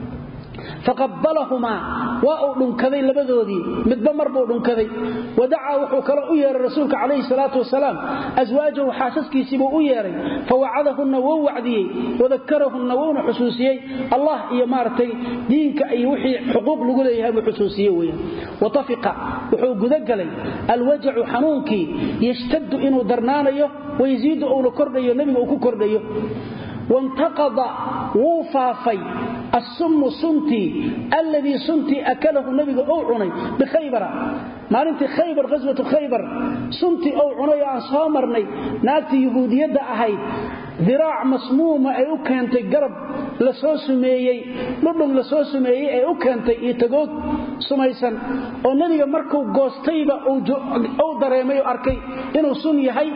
faqabalahumaa waa uu dhunkaday labadoodii midba mar buu dhunkaday wadacaa wuxuu kale u yeeray rasuulka calayhi salaatu wasalaam aswaajahu xaasaskiisiibuu u yeeray fawacadahunna wou wacdiyey wadakarahunna wouna xusuusiyey allah iyo maaragtay diinka iyo wixii xuquuq lagu leeyahay buu xusuusiye weyan watafiqa wuxuu gudagalay alwajacu xanuunkii yashtaddu inuu darnaanayo wayasiidu uuna kordhayo nebiga uu ku kordhayo wantaqada wuu faafay asummu suntii alladii suntii akalahu nabiga ou cunay bikhaybara maalintii khaybar ghaswatu khaybar suntii ou cunay oo aan soo marnay naagtii yuhuudiyadda ahayd diraac masmuuma ay u keentay garab la soo sumeeyey dhudhun la soo sumeeyey ay u keentay iyo tagoog sumaysan oo nebiga markuu goostayba uu dareemay oo arkay inuu sun yahay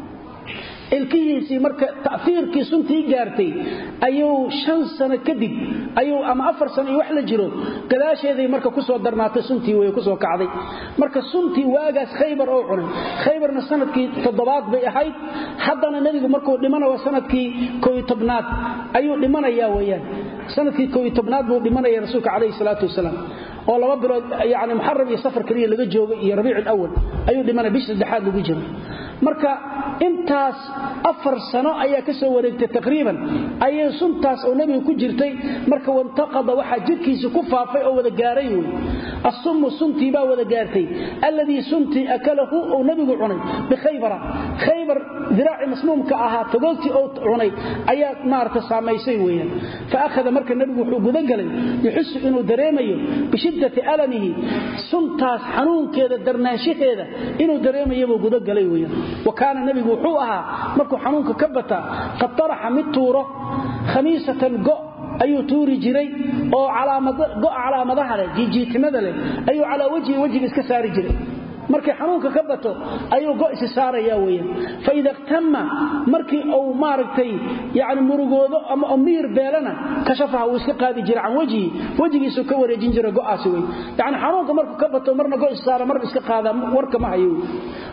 ilkihiisii marka ta'iirkii suntii gaartay ayuu shan sano kadib ayuu ama afar sano iyo wax la jiro gadaasheeday marka kusoo darnaatay suntii wey kusoo kacday marka suntii waagaas khaybar oo cunay khaybarna sanadkii toddobaad bay ahayd haddana nebigu markuu dhimana waa sanadkii koy tobnaad ayuu dhimanaya weyaan sanadkii koy tobnaad buu dhimanaya rasuulka calayhi salaatu wasalaam oo laba bilood yani muxaram iyo safar keliya laga joogo iyo rabiic alawal ayuu dhimanaya bish saddexaad lagu jiro marka intaas afar sano ayaa ka soo wareegtay taqriiban ayay suntaas oo nebiga ku jirtay marka wantaqada waxaa jidhkiisa ku faafay oo wada gaaray wey asummu suntii baa wada gaartay alladii suntii akalahu uu nebigu cunay bikhaybara khaybar diraaci masmuumka ahaa tagoogtii uu cunay ayaa maarata saamaysay weeyaan fa akhada marka nebigu wuxuu gudagalay yuxisu inuu dareemayo bishiddati alamihi suntaas xanuunkeeda darnaanshaheeda inuu dareemayabuu gudagalay weeyaan wa kaana nebigu wuxuu ahaa markuu xanuunka ka bata qad taraxa mid tuuro khamiisatan go' ayuu tuuri jiray oo go'a calaamadaha leh jiijiitimada leh ayuu calaa wajhi wejiga iska saari jiray markay xanuunka ka bato ayuu go isi saaraya weyan faida ihtama markii uu maaragtay yani murugoodo ama miir beelana kashafaha wuu iska qaadi jira can wejhi wejigiisuu ka wareejin jira go'aasi wey yani xanuunka markuu ka bato marna go is saara marna iska qaada warka ma hayo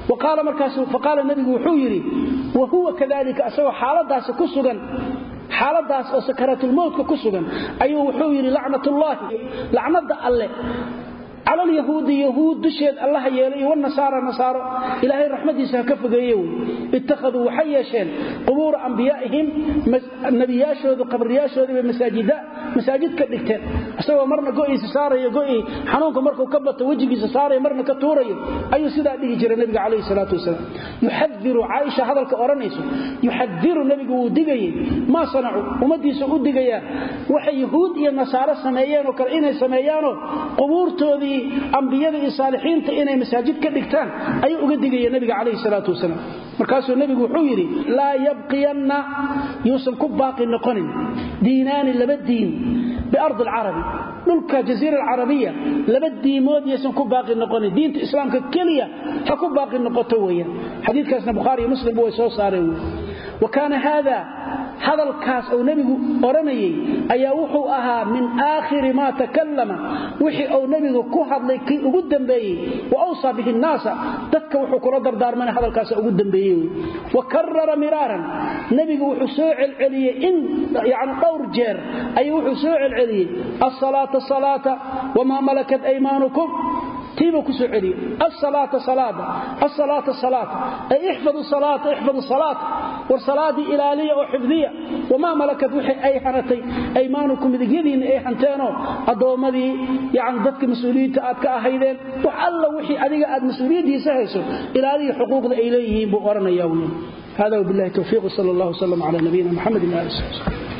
waqaala markaas faqaala nabigu wuxuu yidhi wa huwa kadalika asagoo xaaladaasi ku sugan xaaladaas oo sakaraatulmowtka ku sugan ayuu wuxuu yidhi lacnatullaahi lacnada alle cala alyahuudi yahuud dusheed allaha yeelay iyo wanasaara nasaaro ilaahay raxmadiisa ha ka fogeeye wey ittakhaduu waxay yeesheen qubuura ambiyaa'ihim nebiyaashooda qabriyaashoodii bay masaajida masaajid ka dhigteen isagoo marna go'iisa saarayo go'ii xanuunka markuu ka bato wejigiisa saarayo marna ka tuurayo ayuu sidaa dhihi jiray nebiga calayhi salaatu wasalaam yuxadiru caaisha hadalka odhanayso yuxadiru nebigu wuu digayey maa sanacuu ummadiisa u digayaa waxay yahuud iyo nasaaro sameeyeenoo kale inay sameeyaanoo qubuurtoodii ambiyada iyo saalixiinta inay masaajid ka dhigtaan ayuu uga digaya nebiga calayhi salaatu wasalaam markaasuu nebigu wuxuu yidhi laa yabqiyanna yuusan ku baaqi noqonin diinaani laba diin biardi alcarabi dhulka jaziira alcarabiya laba diimood yaysan ku baaqi noqonin diinta islaamka keliya ha ku baaqi noqoto weeyaan xadiidkaasna bukhaari iyo muslimba way soo saareen wa kaana haada hadalkaas uu nebigu odhanayay ayaa wuxuu ahaa min aakhiri maa takallama wixii uu nebigu ku hadlay kii ugu dambeeyey wa awsaa bihi nnaasa dadka wuxuu kula dardaarmana hadalkaas ugu dambeeyey wa karara miraaran nebigu wuxuu soo celceliyey in yani dhowr jeer ayuu wuxuu soo celceliyey asalaata salaata wamaa malakat aymaanukum tiibuu ku soo celiyey asalaata salaada asalaata salaata ay ixfadu salaata ixfadu salaata war salaadii ilaaliya oo xifdiya wamaa malakat wixii ay hanatay aymaanukum midigyadiinna ay hanteenoo addoommadii yani dadka mas-uuliyiinta aad ka ahaydeen wax alla wixii adiga aad mas-uuliyaddiisa hayso ilaaliya xuquuqda ay leeyihiin buu odhanaya hada wbilahi towfiiq sal allah wslam cala nabiyina mxamedi ali